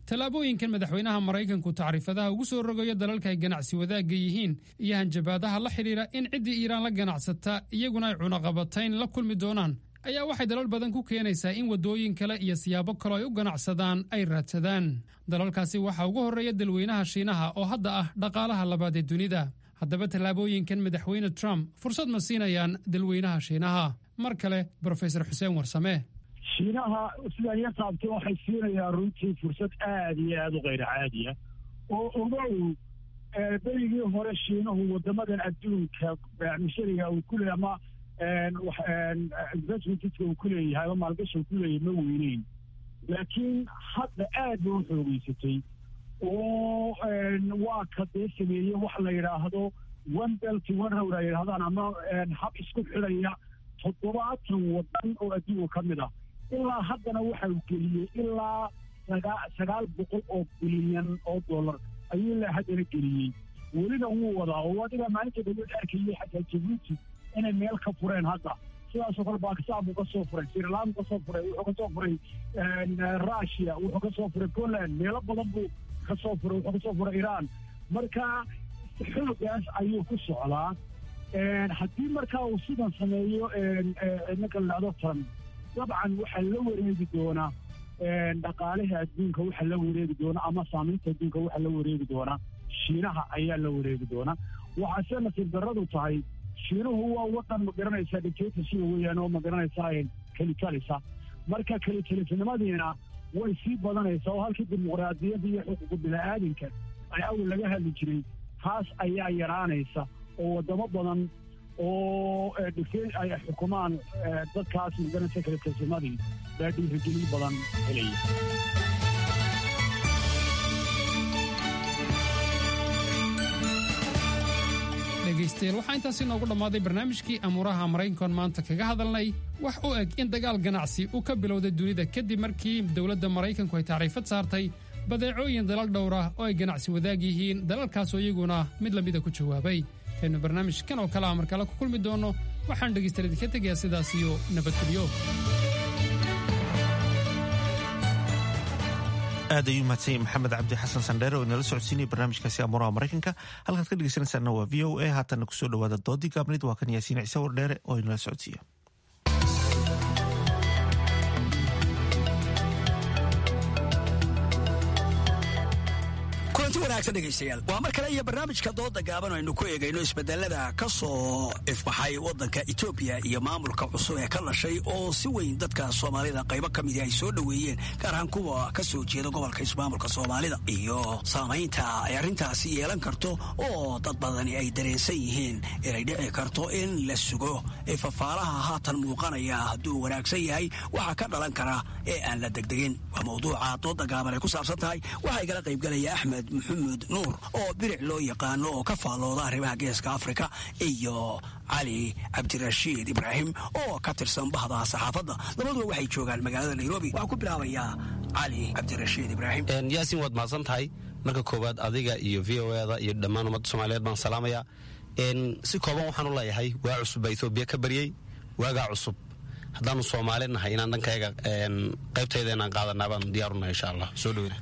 tallaabooyinkan madaxweynaha maraykanku tacriifadaha ugu soo rogayo dalalka ay ganacsi wadaagga yihiin iyo hanjabaadaha la xidhiidha in ciddii iiraan la ganacsata iyaguna ay cunaqabatayn la kulmi doonaan ayaa waxay dalal badan ku keenaysaa in waddooyin kale iyo siyaabo kaloo ay u ganacsadaan ay raadsadaan dalalkaasi waxaa ugu horreeya dalweynaha shiinaha oo hadda ah dhaqaalaha labaad ee dunida haddaba tallaabooyinkan madaxweyne trump fursad ma siinayaan dalweynaha shiinaha mar kale brofesor xuseen warsame shiinaha sidaan ya taabtay waxay siinayaan runtii fursad aada iyo aada u kayr caadiya oo ogow berigii hore shiinuhu waddamadan adduunka mishariga uu ku leey ama investmentka uu ku leeyahay ama maalgashi uu ku leeyahay ma weyneyn laakiin hadda aad ba u xoogeysatay oo waa ka dee sameeyey wax la yidhaahdo one belt one road ay yidhahdaan ama hab isku xidhaya toddobaatan waddan oo adduunka ka mid ah ilaa haddana waxa uu geliyey ilaa sagaal boqol oo bilyan oo dollar ayuu ilaa haddana geliyey welina wuu wadaa oo adiga maalinta dawlad arkayay xataa jabuuti inay meel ka fureen hadda sidaasoo kale bakistan buu ka soo furay sirilan buu ka soo furay wuxuu ka soo furay russia wuxuu ka soo furay poland meelo badan buu ka soo furay wuxuu ka soo furay iran marka xoogaas ayuu ku socdaa haddii markaa uu sidan sameeyo ninka la dhahdo trump dabcan waxaa la wareegi doonaa dhaqaalaha adduunka waxaa la wareegi doonaa ama saamaynta adduunka waxaa la wareegi doonaa shiinaha ayaa la wareegi doonaa waxaase nasiib darradu tahay shiinuhu waa wadan ma garanaysaa dictatorship weeyaan oo ma garanaysaa kelikalisa marka kelitalisnimadiina way sii badanaysaa oo halkii dimuqraadiyadda iyo xuquuqu bini-aadinka ay awal laga hadli jiray taas ayaa yaraanaysa oo waddamo badan oo dhigtay ay xukumaan dadkaas ma garanaysa kelitalisnimadii baa dhiirigelin badan helaya dhegaystayaal waxaa intaasi noogu dhammaaday barnaamijkii amuuraha maraykankoon maanta kaga hadalnay wax u eg in dagaal ganacsi uu ka bilowday dunida kadib markii dowladda maraykanku ay tacriifad saartay badeecooyin dalal dhowra oo ay ganacsi wadaag yihiin dalalkaasoo iyaguna mid lamida ku jawaabay kaynu barnaamijkan oo kale a mar kale ku kulmi doonno waxaan dhegaystayaal idinka tegayaa sidaas iyo nabadgelyo aad ayuu mahadsanyay maxamed cabdi xasan sandheere oo inala socodsiinaya barnaamijkaasi amuuraha maraykanka halkaad ka dhegeysanaysaana waa v o a haatanna kusoo dhawaada doodii gaabnid waa kan yaasiin ciise wardheere oo inala socodsiiya kulanti wanaagsan dhegaystayaal waa mar kale iyo barnaamijka dooda gaaban aynu ku eegayno isbedelada ka soo ifbaxay waddanka etoobiya iyo maamulka cusub ee ka dhashay oo si weyn dadka soomaalida qaybo ka midi ay soo dhoweeyeen gaar ahaan kuwa ka soo jeeda gobolka ismaamulka soomaalida iyo saamaynta ay arrintaasi yeelan karto oo dad badani ay dareensan yihiin inay dhici karto in la sugo ee fafaalaha haatan muuqanaya hadduu wanaagsan yahay waxaa ka dhalan kara ee aan la degdegin waa mawduuca dooda gaaban ay ku saabsan tahay waxaa igala qaybgalaya axmed maxamuud nuur oo biric loo yaqaano oo ka faallooda arrimaha geeska afrika iyo cali cabdirashiid ibraahim oo ka tirsan bahda saxaafadda labaduba waxay joogaan magaalada nairobi waxaa ku bilaabayaa cali cabdirashiid ibraahim yaasiin waad mahadsan tahay marka koowaad adiga iyo v o eda iyo dhammaan ummadda soomaaliyeed baan salaamaya si kooban waxaan u leeyahay waa cusub baa etoobiya ka baryey waagaa cusub haddaanu soomaali nahay inaan dhankayga qaybtayda inaan qaadanaa baan diyaaruna insha allah soo dhoweyna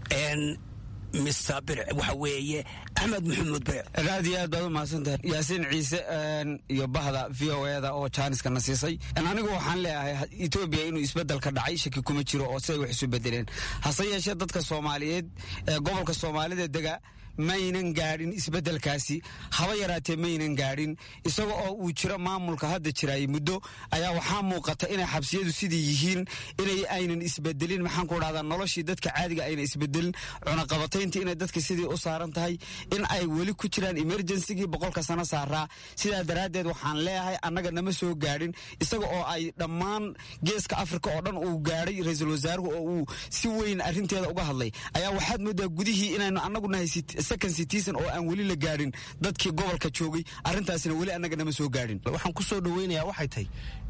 mister biric waxa weeye axmed maxamuud biric aad iyo aad baad u mahadsantahay yaasiin ciise iyo bahda v o eda oo jaaniska na siisay anigu waxaan leeyahay etoobiya inuu isbedel ka dhacay shaki kuma jiro oo siday wax isu bedeleen hase yeeshee dadka soomaaliyeed ee gobolka soomaalida dega maynan gaadhin isbedelkaasi haba yaraatee maynan gaadhin isaga oo uu jiro maamulka hadda jiraay muddo ayaa waxaa muuqata inay xabsiyadu sidii yihiin inay aynan isbedelin maxaan ku dhahdaa noloshii dadka caadiga ayna isbedelin cunaqabatayntii inay dadka sidii u saaran tahay in ay weli ku jiraan emergencygii boqolka sano saaraa sidaa daraaddeed waxaan leeyahay annaga nama soo gaadhin isaga oo ay dhammaan geeska afrika oo dhan uu gaadhay ra-iisul wasaaruhu oo uu si weyn arrinteeda uga hadlay ayaa waxaad moodaa gudihii inaynu annagu nahay second citizen oo aan weli la gaadhin dadkii gobolka joogay arrintaasina weli annaga nama soo gaadhin waxaan ku soo dhoweynayaa waxay tahay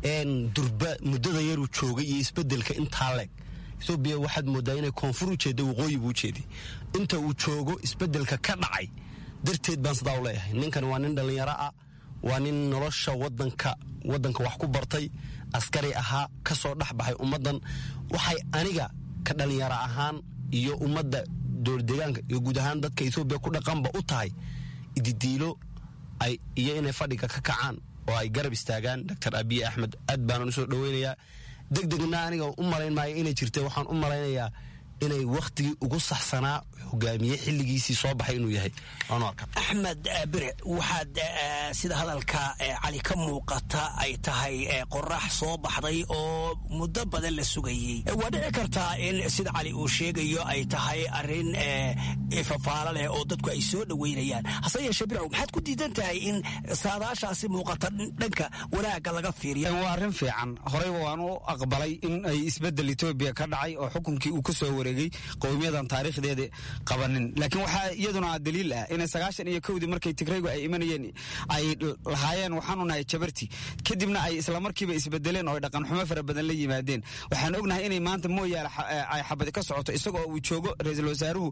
durba muddada yaruu joogay iyo isbedelka intaa leeg etoobiya waxaad moodaa inay koonfur u jeedda waqooyi buu ujeeday inta uu joogo isbedelka ka dhacay darteed baan sidaa u leeyahay ninkan waa nin dhallinyaro ah waa nin nolosha wadanka wadanka wax ku bartay askari ahaa ka soo dhex baxay ummaddan waxay aniga ka dhallinyaro ahaan iyo ummadda dowlad deegaanka iyo guud ahaan dadka etoobiya ku dhaqanba u tahay ididiilo ay iyo inay fadhiga ka kacaan oo ay garab istaagaan doctor abiy axmed aad baanan usoo dhoweynayaa deg degna aniga u malayn maayo inay jirta waxaan u malaynayaa inay wakhtigii ugu saxsanaa hogaamiye xilligiisii soo baxay inuu yahay waanu arka axmed bire waxaad sida hadalka cali ka muuqata ay tahay qorax soo baxday oo muddo badan la sugayey waa dhici kartaa in sida cali uu sheegayo ay tahay arrin fafaalo leh oo dadku ay soo dhoweynayaan hase yeeshee bircow maxaad ku diidan tahay in saadaashaasi muuqata dhanka wanaagga laga fiiriyo waa arrin fiican horeyba waan u aqbalay in ay isbedel etoobiya ka dhacay oo xukunkii uu ka soo wareegay qowmiyadan taariikhdeeda qabanin laakiin waxaa iyaduna daliil ah inay sagaashan iyo kowdii markay tigraygu ay imanayeen ay lahaayeen waxaanu nahay jabarti kadibna ay islamarkiiba isbedeleen oo ay dhaqanxumo fara badan la yimaadeen waxaan ognahay inay maanta mooyaale ay xabadi ka socoto isagoo uu joogo ra-iisul wasaaruhu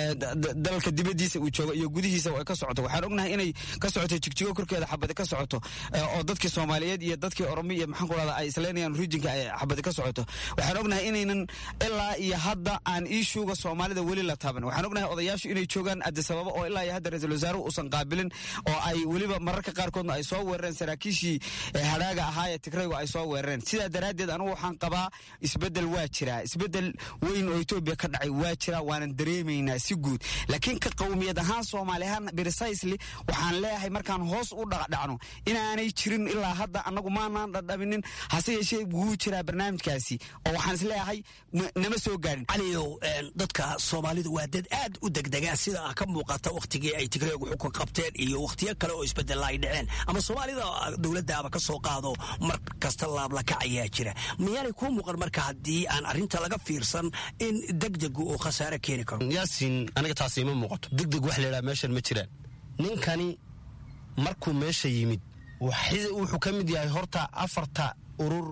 dalka dibadiisa uu joogo iyo gudihiisa ay ka socoto waxaan ognahay inay ka socoto jigjigo korkeeda xabadi ka socoto oo dadkii soomaaliyeed iyo dadkii oromi iyo maxaan ku rahda ay islaynayaan rijinka ay xabadi ka socoto waxaan ognahay inaynan ilaa iyo hadda aan iishuuga soomaalida weli la taaban waxaan ognahay odayaashu inay joogaan adisababa oo ilaa iyo hadda ra-iisul wasaaruhu uusan qaabilin oo ay weliba mararka qaarkoodna ay soo weerareen saraakiishii hadhaaga ahaa ee tigraygu ay soo weerareen sidaa daraaddeed anugu waxaan qabaa isbedel waa jiraa isbedel weyn oo etoobiya ka dhacay waa jiraa waanan dareemaynaa si guud laakiin ka qowmiyad ahaan soomaali ahaan precisely waxaan leeyahay markaan hoos u dhacdhacno inaanay jirin ilaa hadda annagu maanaan dhadhaminin hase yeeshee wuu jiraa barnaamijkaasi oo waxaan isleeyahay nama soo gaadhin caliyow dadka soomaalidu waa dad aad u degdegaa sida ka muuqata wakhtigii ay tigreegu xukun qabteen iyo wakhtiyo kale oo isbedella ay dhaceen ama soomaalida dowladdaaba ka soo qaado mar kasta laablakac ayaa jira miyaanay kuu muuqan marka haddii aan arrinta laga fiirsan in degdegu uu khasaare keeni karo yaasin aniga taasi ima muuqato degdeg wax laydhaha meeshan ma jiraan ninkani markuu meesha yimid wuxuu ka mid yahay horta afarta urur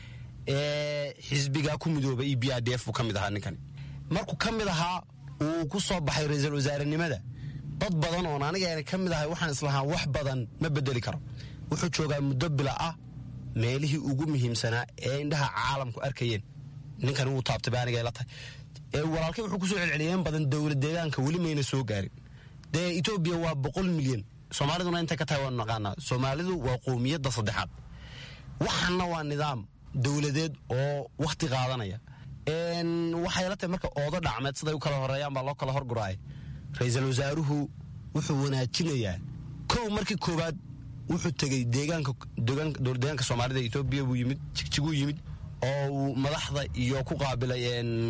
ee xisbigaa ku midooba e b i d f buu ka mid ahaa ninkani markuu ka mid ahaa uu ku soo baxay ra-iisul wasaarenimada dad badan oon anigaana ka mid ahay waxaan islahaa wax badan ma bedeli karo wuxuu joogaa muddo bila ah meelihii ugu muhiimsanaa ee indhaha caalamku arkayeen ninkani wuu taabtay ba aniga ila tahay walaalkay wuxuu kusoo celceliyeen badan dowlad deegaanka weli mayna soo gaarin dee etoobiya waa boqol milyan soomaaliduna intay ka tahay waanu naqaanaa soomaalidu waa qowmiyadda saddexaad waxaana waa nidaam dowladeed oo wakhti qaadanaya waxay la tahay marka oodo dhacmeed siday u kala horeeyaan baa loo kala horguraaya ra-iisul wasaaruhu wuxuu wanaajinayaa kow markii koowaad wuxuu tegey deegaanka dowladdeegaanka soomaalida etoobiya buu yimid jigjiguu yimid oo uu madaxda iyo ku qaabilay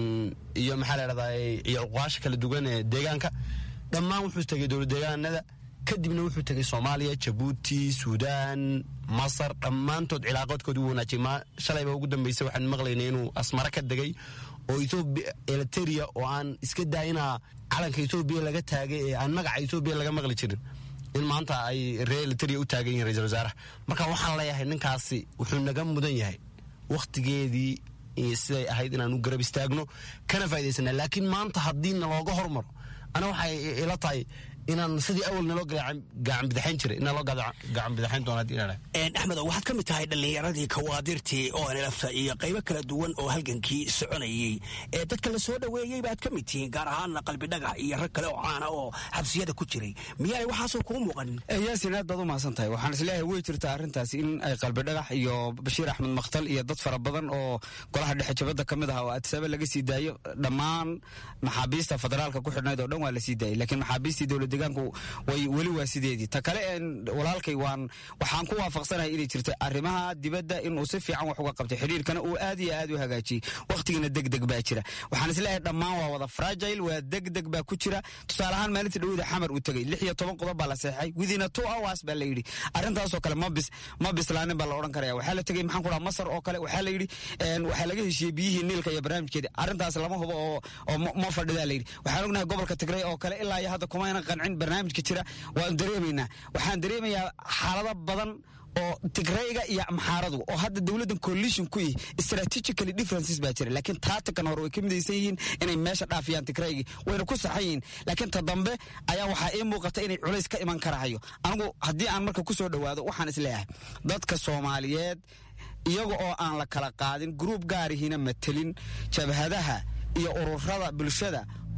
iyo maxaa la dhahdaa iyo uqaasha kala duwan ee deegaanka dhammaan wuxuu tegey dowladdeegaanada kadibna wuxuu tegey soomaaliya jabuuti suudaan masar dhammaantood cilaaqoodkoodi u wanaajiyay shalayba ugu dambeysay waxaan maqlaynay inuu asmare ka degay oo etoobiya eliteria oo aan iska daayinaa calanka etoobiya laga taagay ee aan magaca etoobiya laga maqli jirin in maanta ay reer eliteria u taagan yihiin ra-isul wasaaraha marka waxaan leeyahay ninkaasi wuxuu naga mudan yahay wakhtigeedii siday ahayd inaanu garab istaagno kana faa'idaysana laakiin maanta haddii nalooga hormaro ana waxay ila tahay inaan sidii awal naloo gacan bidaxayn jiray inaan loo gacan bidaxayn doona haddii inaan axmedo waxaad ka mid tahay dhallinyaradii kawaadirtii oo nlafta iyo qaybo kala duwan oo halgankii soconayey ee dadka la soo dhoweeyey baad ka mid tihiin gaar ahaanna qalbi dhagax iyo rag kale oo caana oo xabsiyada ku jiray miyaanay waxaasoo kuu muuqanin yaasin aad baad u mahadsan tahay waxaan isleeyahay way jirtaa arrintaasi in ay qalbi dhagax iyo bashiir axmed makhtal iyo dad fara badan oo golaha dhexe jabadda ka mid aha oo adsabe laga sii daayo dhammaan maxaabiista federaalka ku xidhnayd oo dhan waa la sii daayay laakiin maxaabiistii dowlad deegaanku way weli waa sideedii ta kale walaalkay waan waxaan ku waafaqsanahay inay jirta arrimaha dibadda inuu si fiican wax uga qabtay xidhiirkana uu aad iyo aad u hagaajiyey wakhtigana degdeg baa jira waxaan isleeyahay dhammaan waa wada fragile waa degdeg baa ku jira tusaale ahaan maalinta dhawada xamar uu tegey lix iyo toban qodob baa la seexay within a two hours baa la yidhi arrintaasoo kale ma bis ma bislaanin baa la odhan karaya waxaa la tegey maxaan ku dhaha masar oo kale waxaa la yidhi waxaa laga heshiiyey biyihii niilka iyo barnaamijkeeda arrintaas lama hubo oo oo ma fadhidaa la yidhi waxaan ognahay gobolka tigray oo kale ilaa iyo hadda kumayna qancin barnaamijka jira waan dareemaynaa waxaan dareemayaa xaalado badan oo tigrayga iyo amxaaradu oo hadda dowladdan coalition ku yihi strategically differences baa jira laakiin taatikan hore way ka midaysan yihiin inay meesha dhaafiyaan tigraygii wayna ku saxan yihiin laakiin ta dambe ayaa waxaa ii muuqata inay culays ka iman karahayo anigu haddii aan marka ku soo dhowaado waxaan isleeyahay dadka soomaaliyeed iyaga oo aan la kala qaadin gruub gaarihiina matelin jabhadaha iyo ururada bulshada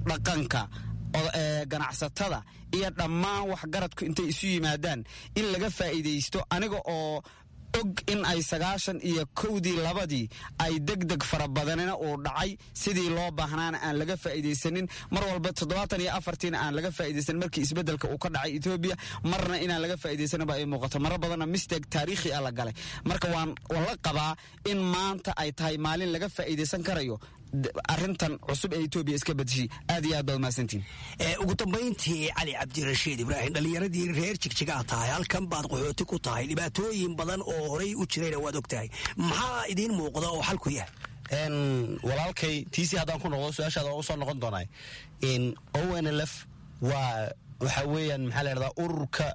dhaqanka ganacsatada iyo dhammaan waxgaradku intay isu yimaadaan in laga faa'iidaysto aniga oo og in ay sagaashan iyo kowdii labadii ay deg deg fara badanina uu dhacay sidii loo baahnaana aan laga faa'iidaysanin mar walba toddobaatan iyo afartiina aan laga faa'iidaysanin markii isbeddelka uu ka dhacay etoobiya marna inaan laga faa'iidaysanin ba ay muuqato marar badanna mistake taariikhi ah la galay marka waan la qabaa in maanta ay tahay maalin laga faa'iidaysan karayo arintan cusub ee etoobiya iska badashay aad iyo aad baad mahadsantiin ugu dambayntii cali cabdirashiid ibraahim dhallinyaradii reer jigjigaa tahay halkan baad qaxooti ku tahay dhibaatooyin badan oo horay u jirayna waad og tahay maxaa idiin muuqda oo xalku yahay walaalkay tiisii haddaan ku noqdo su-aashaada waa usoo noqon doonaa o n l f waa waxaa weeyaan maxaa la ydhahdaa ururka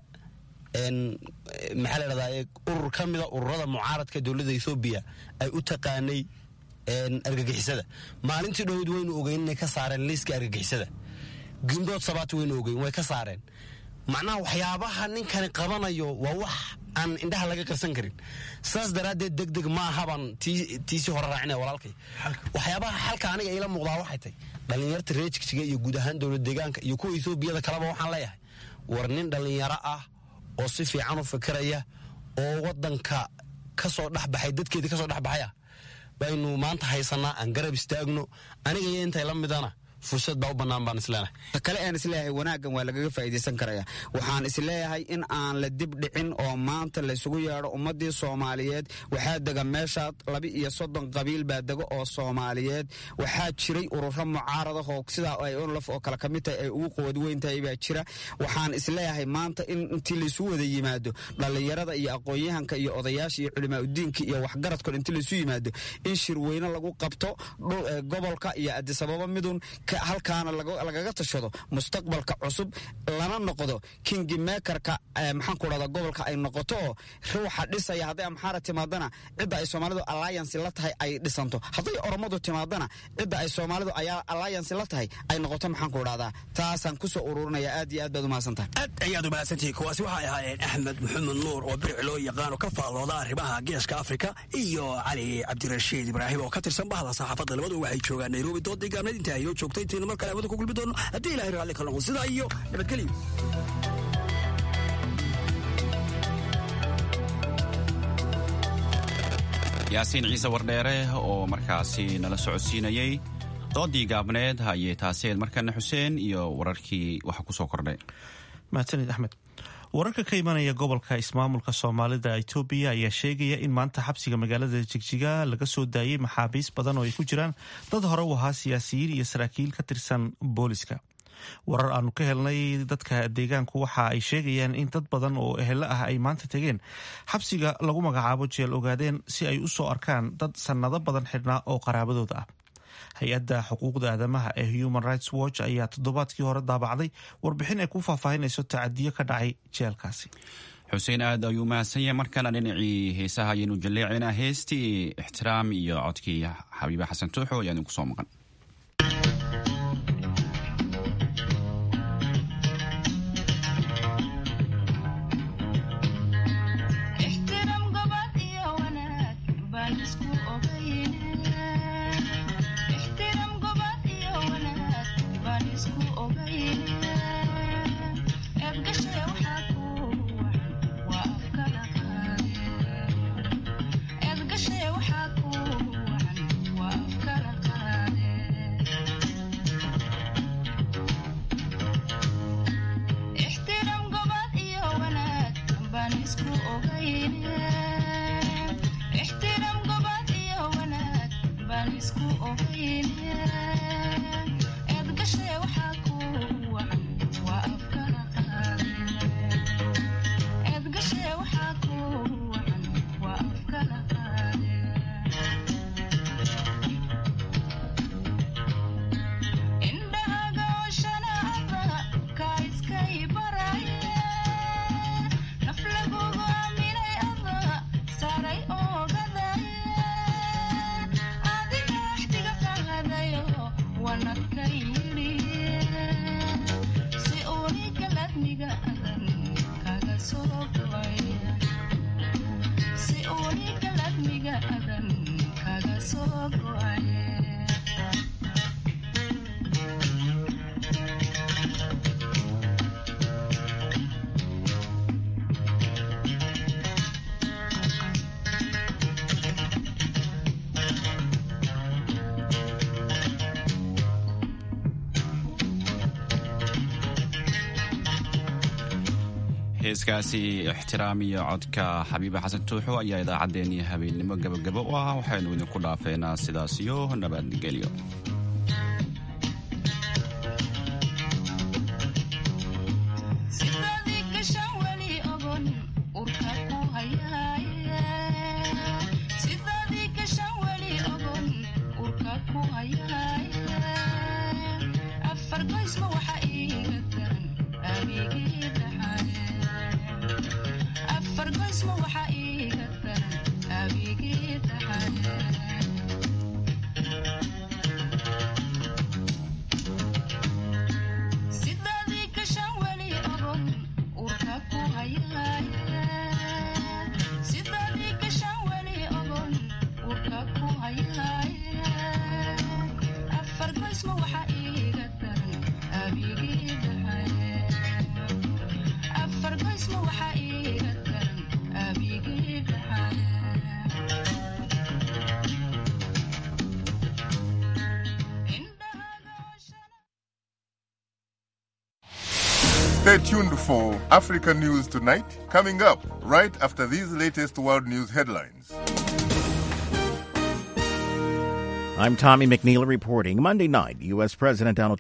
maxaa la ydhahdaa urur ka mida ururada mucaaradka dowladda ethoobiya ay u taqaanay argagixisada maalintii dhowd waynu ogeyn inay ka saareen liiska argagixisada gimbood sabaat waynu ogeyn way ka saareen macnaha waxyaabaha ninkani qabanayo waa wax aan indhaha laga qarsan karin saas daraaddeed deg deg ma ahabaan tiisii hore raacinaya walaalkay waxyaabaha xalka aniga iila muuqdaa waxay tay dhallinyarta reer jigjiga iyo guud ahaan dowlad deegaanka iyo kuwa etoobiyada kaleba waxaan leeyahay war nin dhallinyaro ah oo si fiican u fikiraya oo waddanka kasoo dhexbaxay dadkeedii kasoo dhexbaxaya baynu maanta haysanaa aan garab istaagno aniga iyo intay la midana fursad baa u bannaan baan isleenahay kale aan isleeyahay wanaaggan waa lagaga faa'iidaysan karaya waxaan isleeyahay in aan la dib dhicin oo maanta laysugu yeedho ummaddii soomaaliyeed waxaa dega meeshaad laba iyo soddon qabiil baa dega oo soomaaliyeed waxaa jiray ururo mucaaradahoo sidaa ay onlaf oo kale ka mid tahay ay ugu quwad weyn tahay baa jira waxaan isleeyahay maanta in intii laysu wada yimaado dhallinyarada iyo aqoon-yahanka iyo odayaasha iyo culimaa udiinka iyo waxgaradkoon intii laysu yimaado in shirweyne lagu qabto gobolka iyo adisababa midun halkaana lagaga tashado mustaqbalka cusub lana noqdo kingi mekerka maxaanku dhahda gobolka ay noqoto oo ruuxa dhisaya hadday amxaara timaadana cidda ay soomaalidu alliance la tahay ay dhisanto hadday oromadu timaadana cidda ay soomaalidu ayaa alliance la tahay ay noqoto maxaanku dhahdaa taasaan kusoo ururinaya aad iyo aad baad umahadsantahay aad ayaad umahadsantihi kuwaasi waxay ahaayeen axmed maxamed nuur oo biric loo yaqaano ka faallooda arrimaha geeska afrika iyo cali cabdirashiid ibraahim oo ka tirsan bahda saxaafadda labadu waxay joogaan nairobi doodii gaabneed inta aynoo joogtay intaynu mar kale hawada ku gulbi doono haddii ilahay raalli ka noqon sidaa iyo nabadgelyo yaasiin ciise wardheere oo markaasi nala socodsiinayey doodii gaabneed hayee taaseed markana xuseen iyo wararkii waxa ku soo kordhay mahadsanid axmed wararka ka imanaya gobolka ismaamulka soomaalida etoobiya ayaa sheegaya in maanta xabsiga magaalada jigjiga laga soo daayey maxaabiis badan oo ay ku jiraan dad hore u ahaa siyaasiyiin iyo saraakiil ka tirsan booliska warar aanu ka helnay dadka deegaanku waxa ay sheegayaan in dad badan oo ehelo ah ay maanta tegeen xabsiga lagu magacaabo jeel ogaadeen si ay u soo arkaan dad sannado badan xidhnaa oo qaraabadooda ah hay-adda xuquuqda aadamaha ee human rights watch ayaa toddobaadkii hore daabacday warbixin ay ku faahfaahinayso tacadiyo ka dhacay jeelkaasi xuseen aad ayuu mahadsan yahay markana dhinacii heesaha ayaynu jaleecaynaa heestii ixtiraam iyo codkii xabiibe xasan tuuxo ayaa idinku soo maqan Edgashe waxaa ku wacan waa afkala qaade heeskaasi ixtiraam iyo codka xabiiba xasan tuuxo ayaa idaacaddeenii habeennimo gabagabo u ah waxaynu idinku dhaafeynaa sidaas iyo nabadgelyo Stay tuned for Africa News Tonight, coming up right after these latest world news headlines. I'm Tommy McNeil reporting. Monday night, U.S. President Donald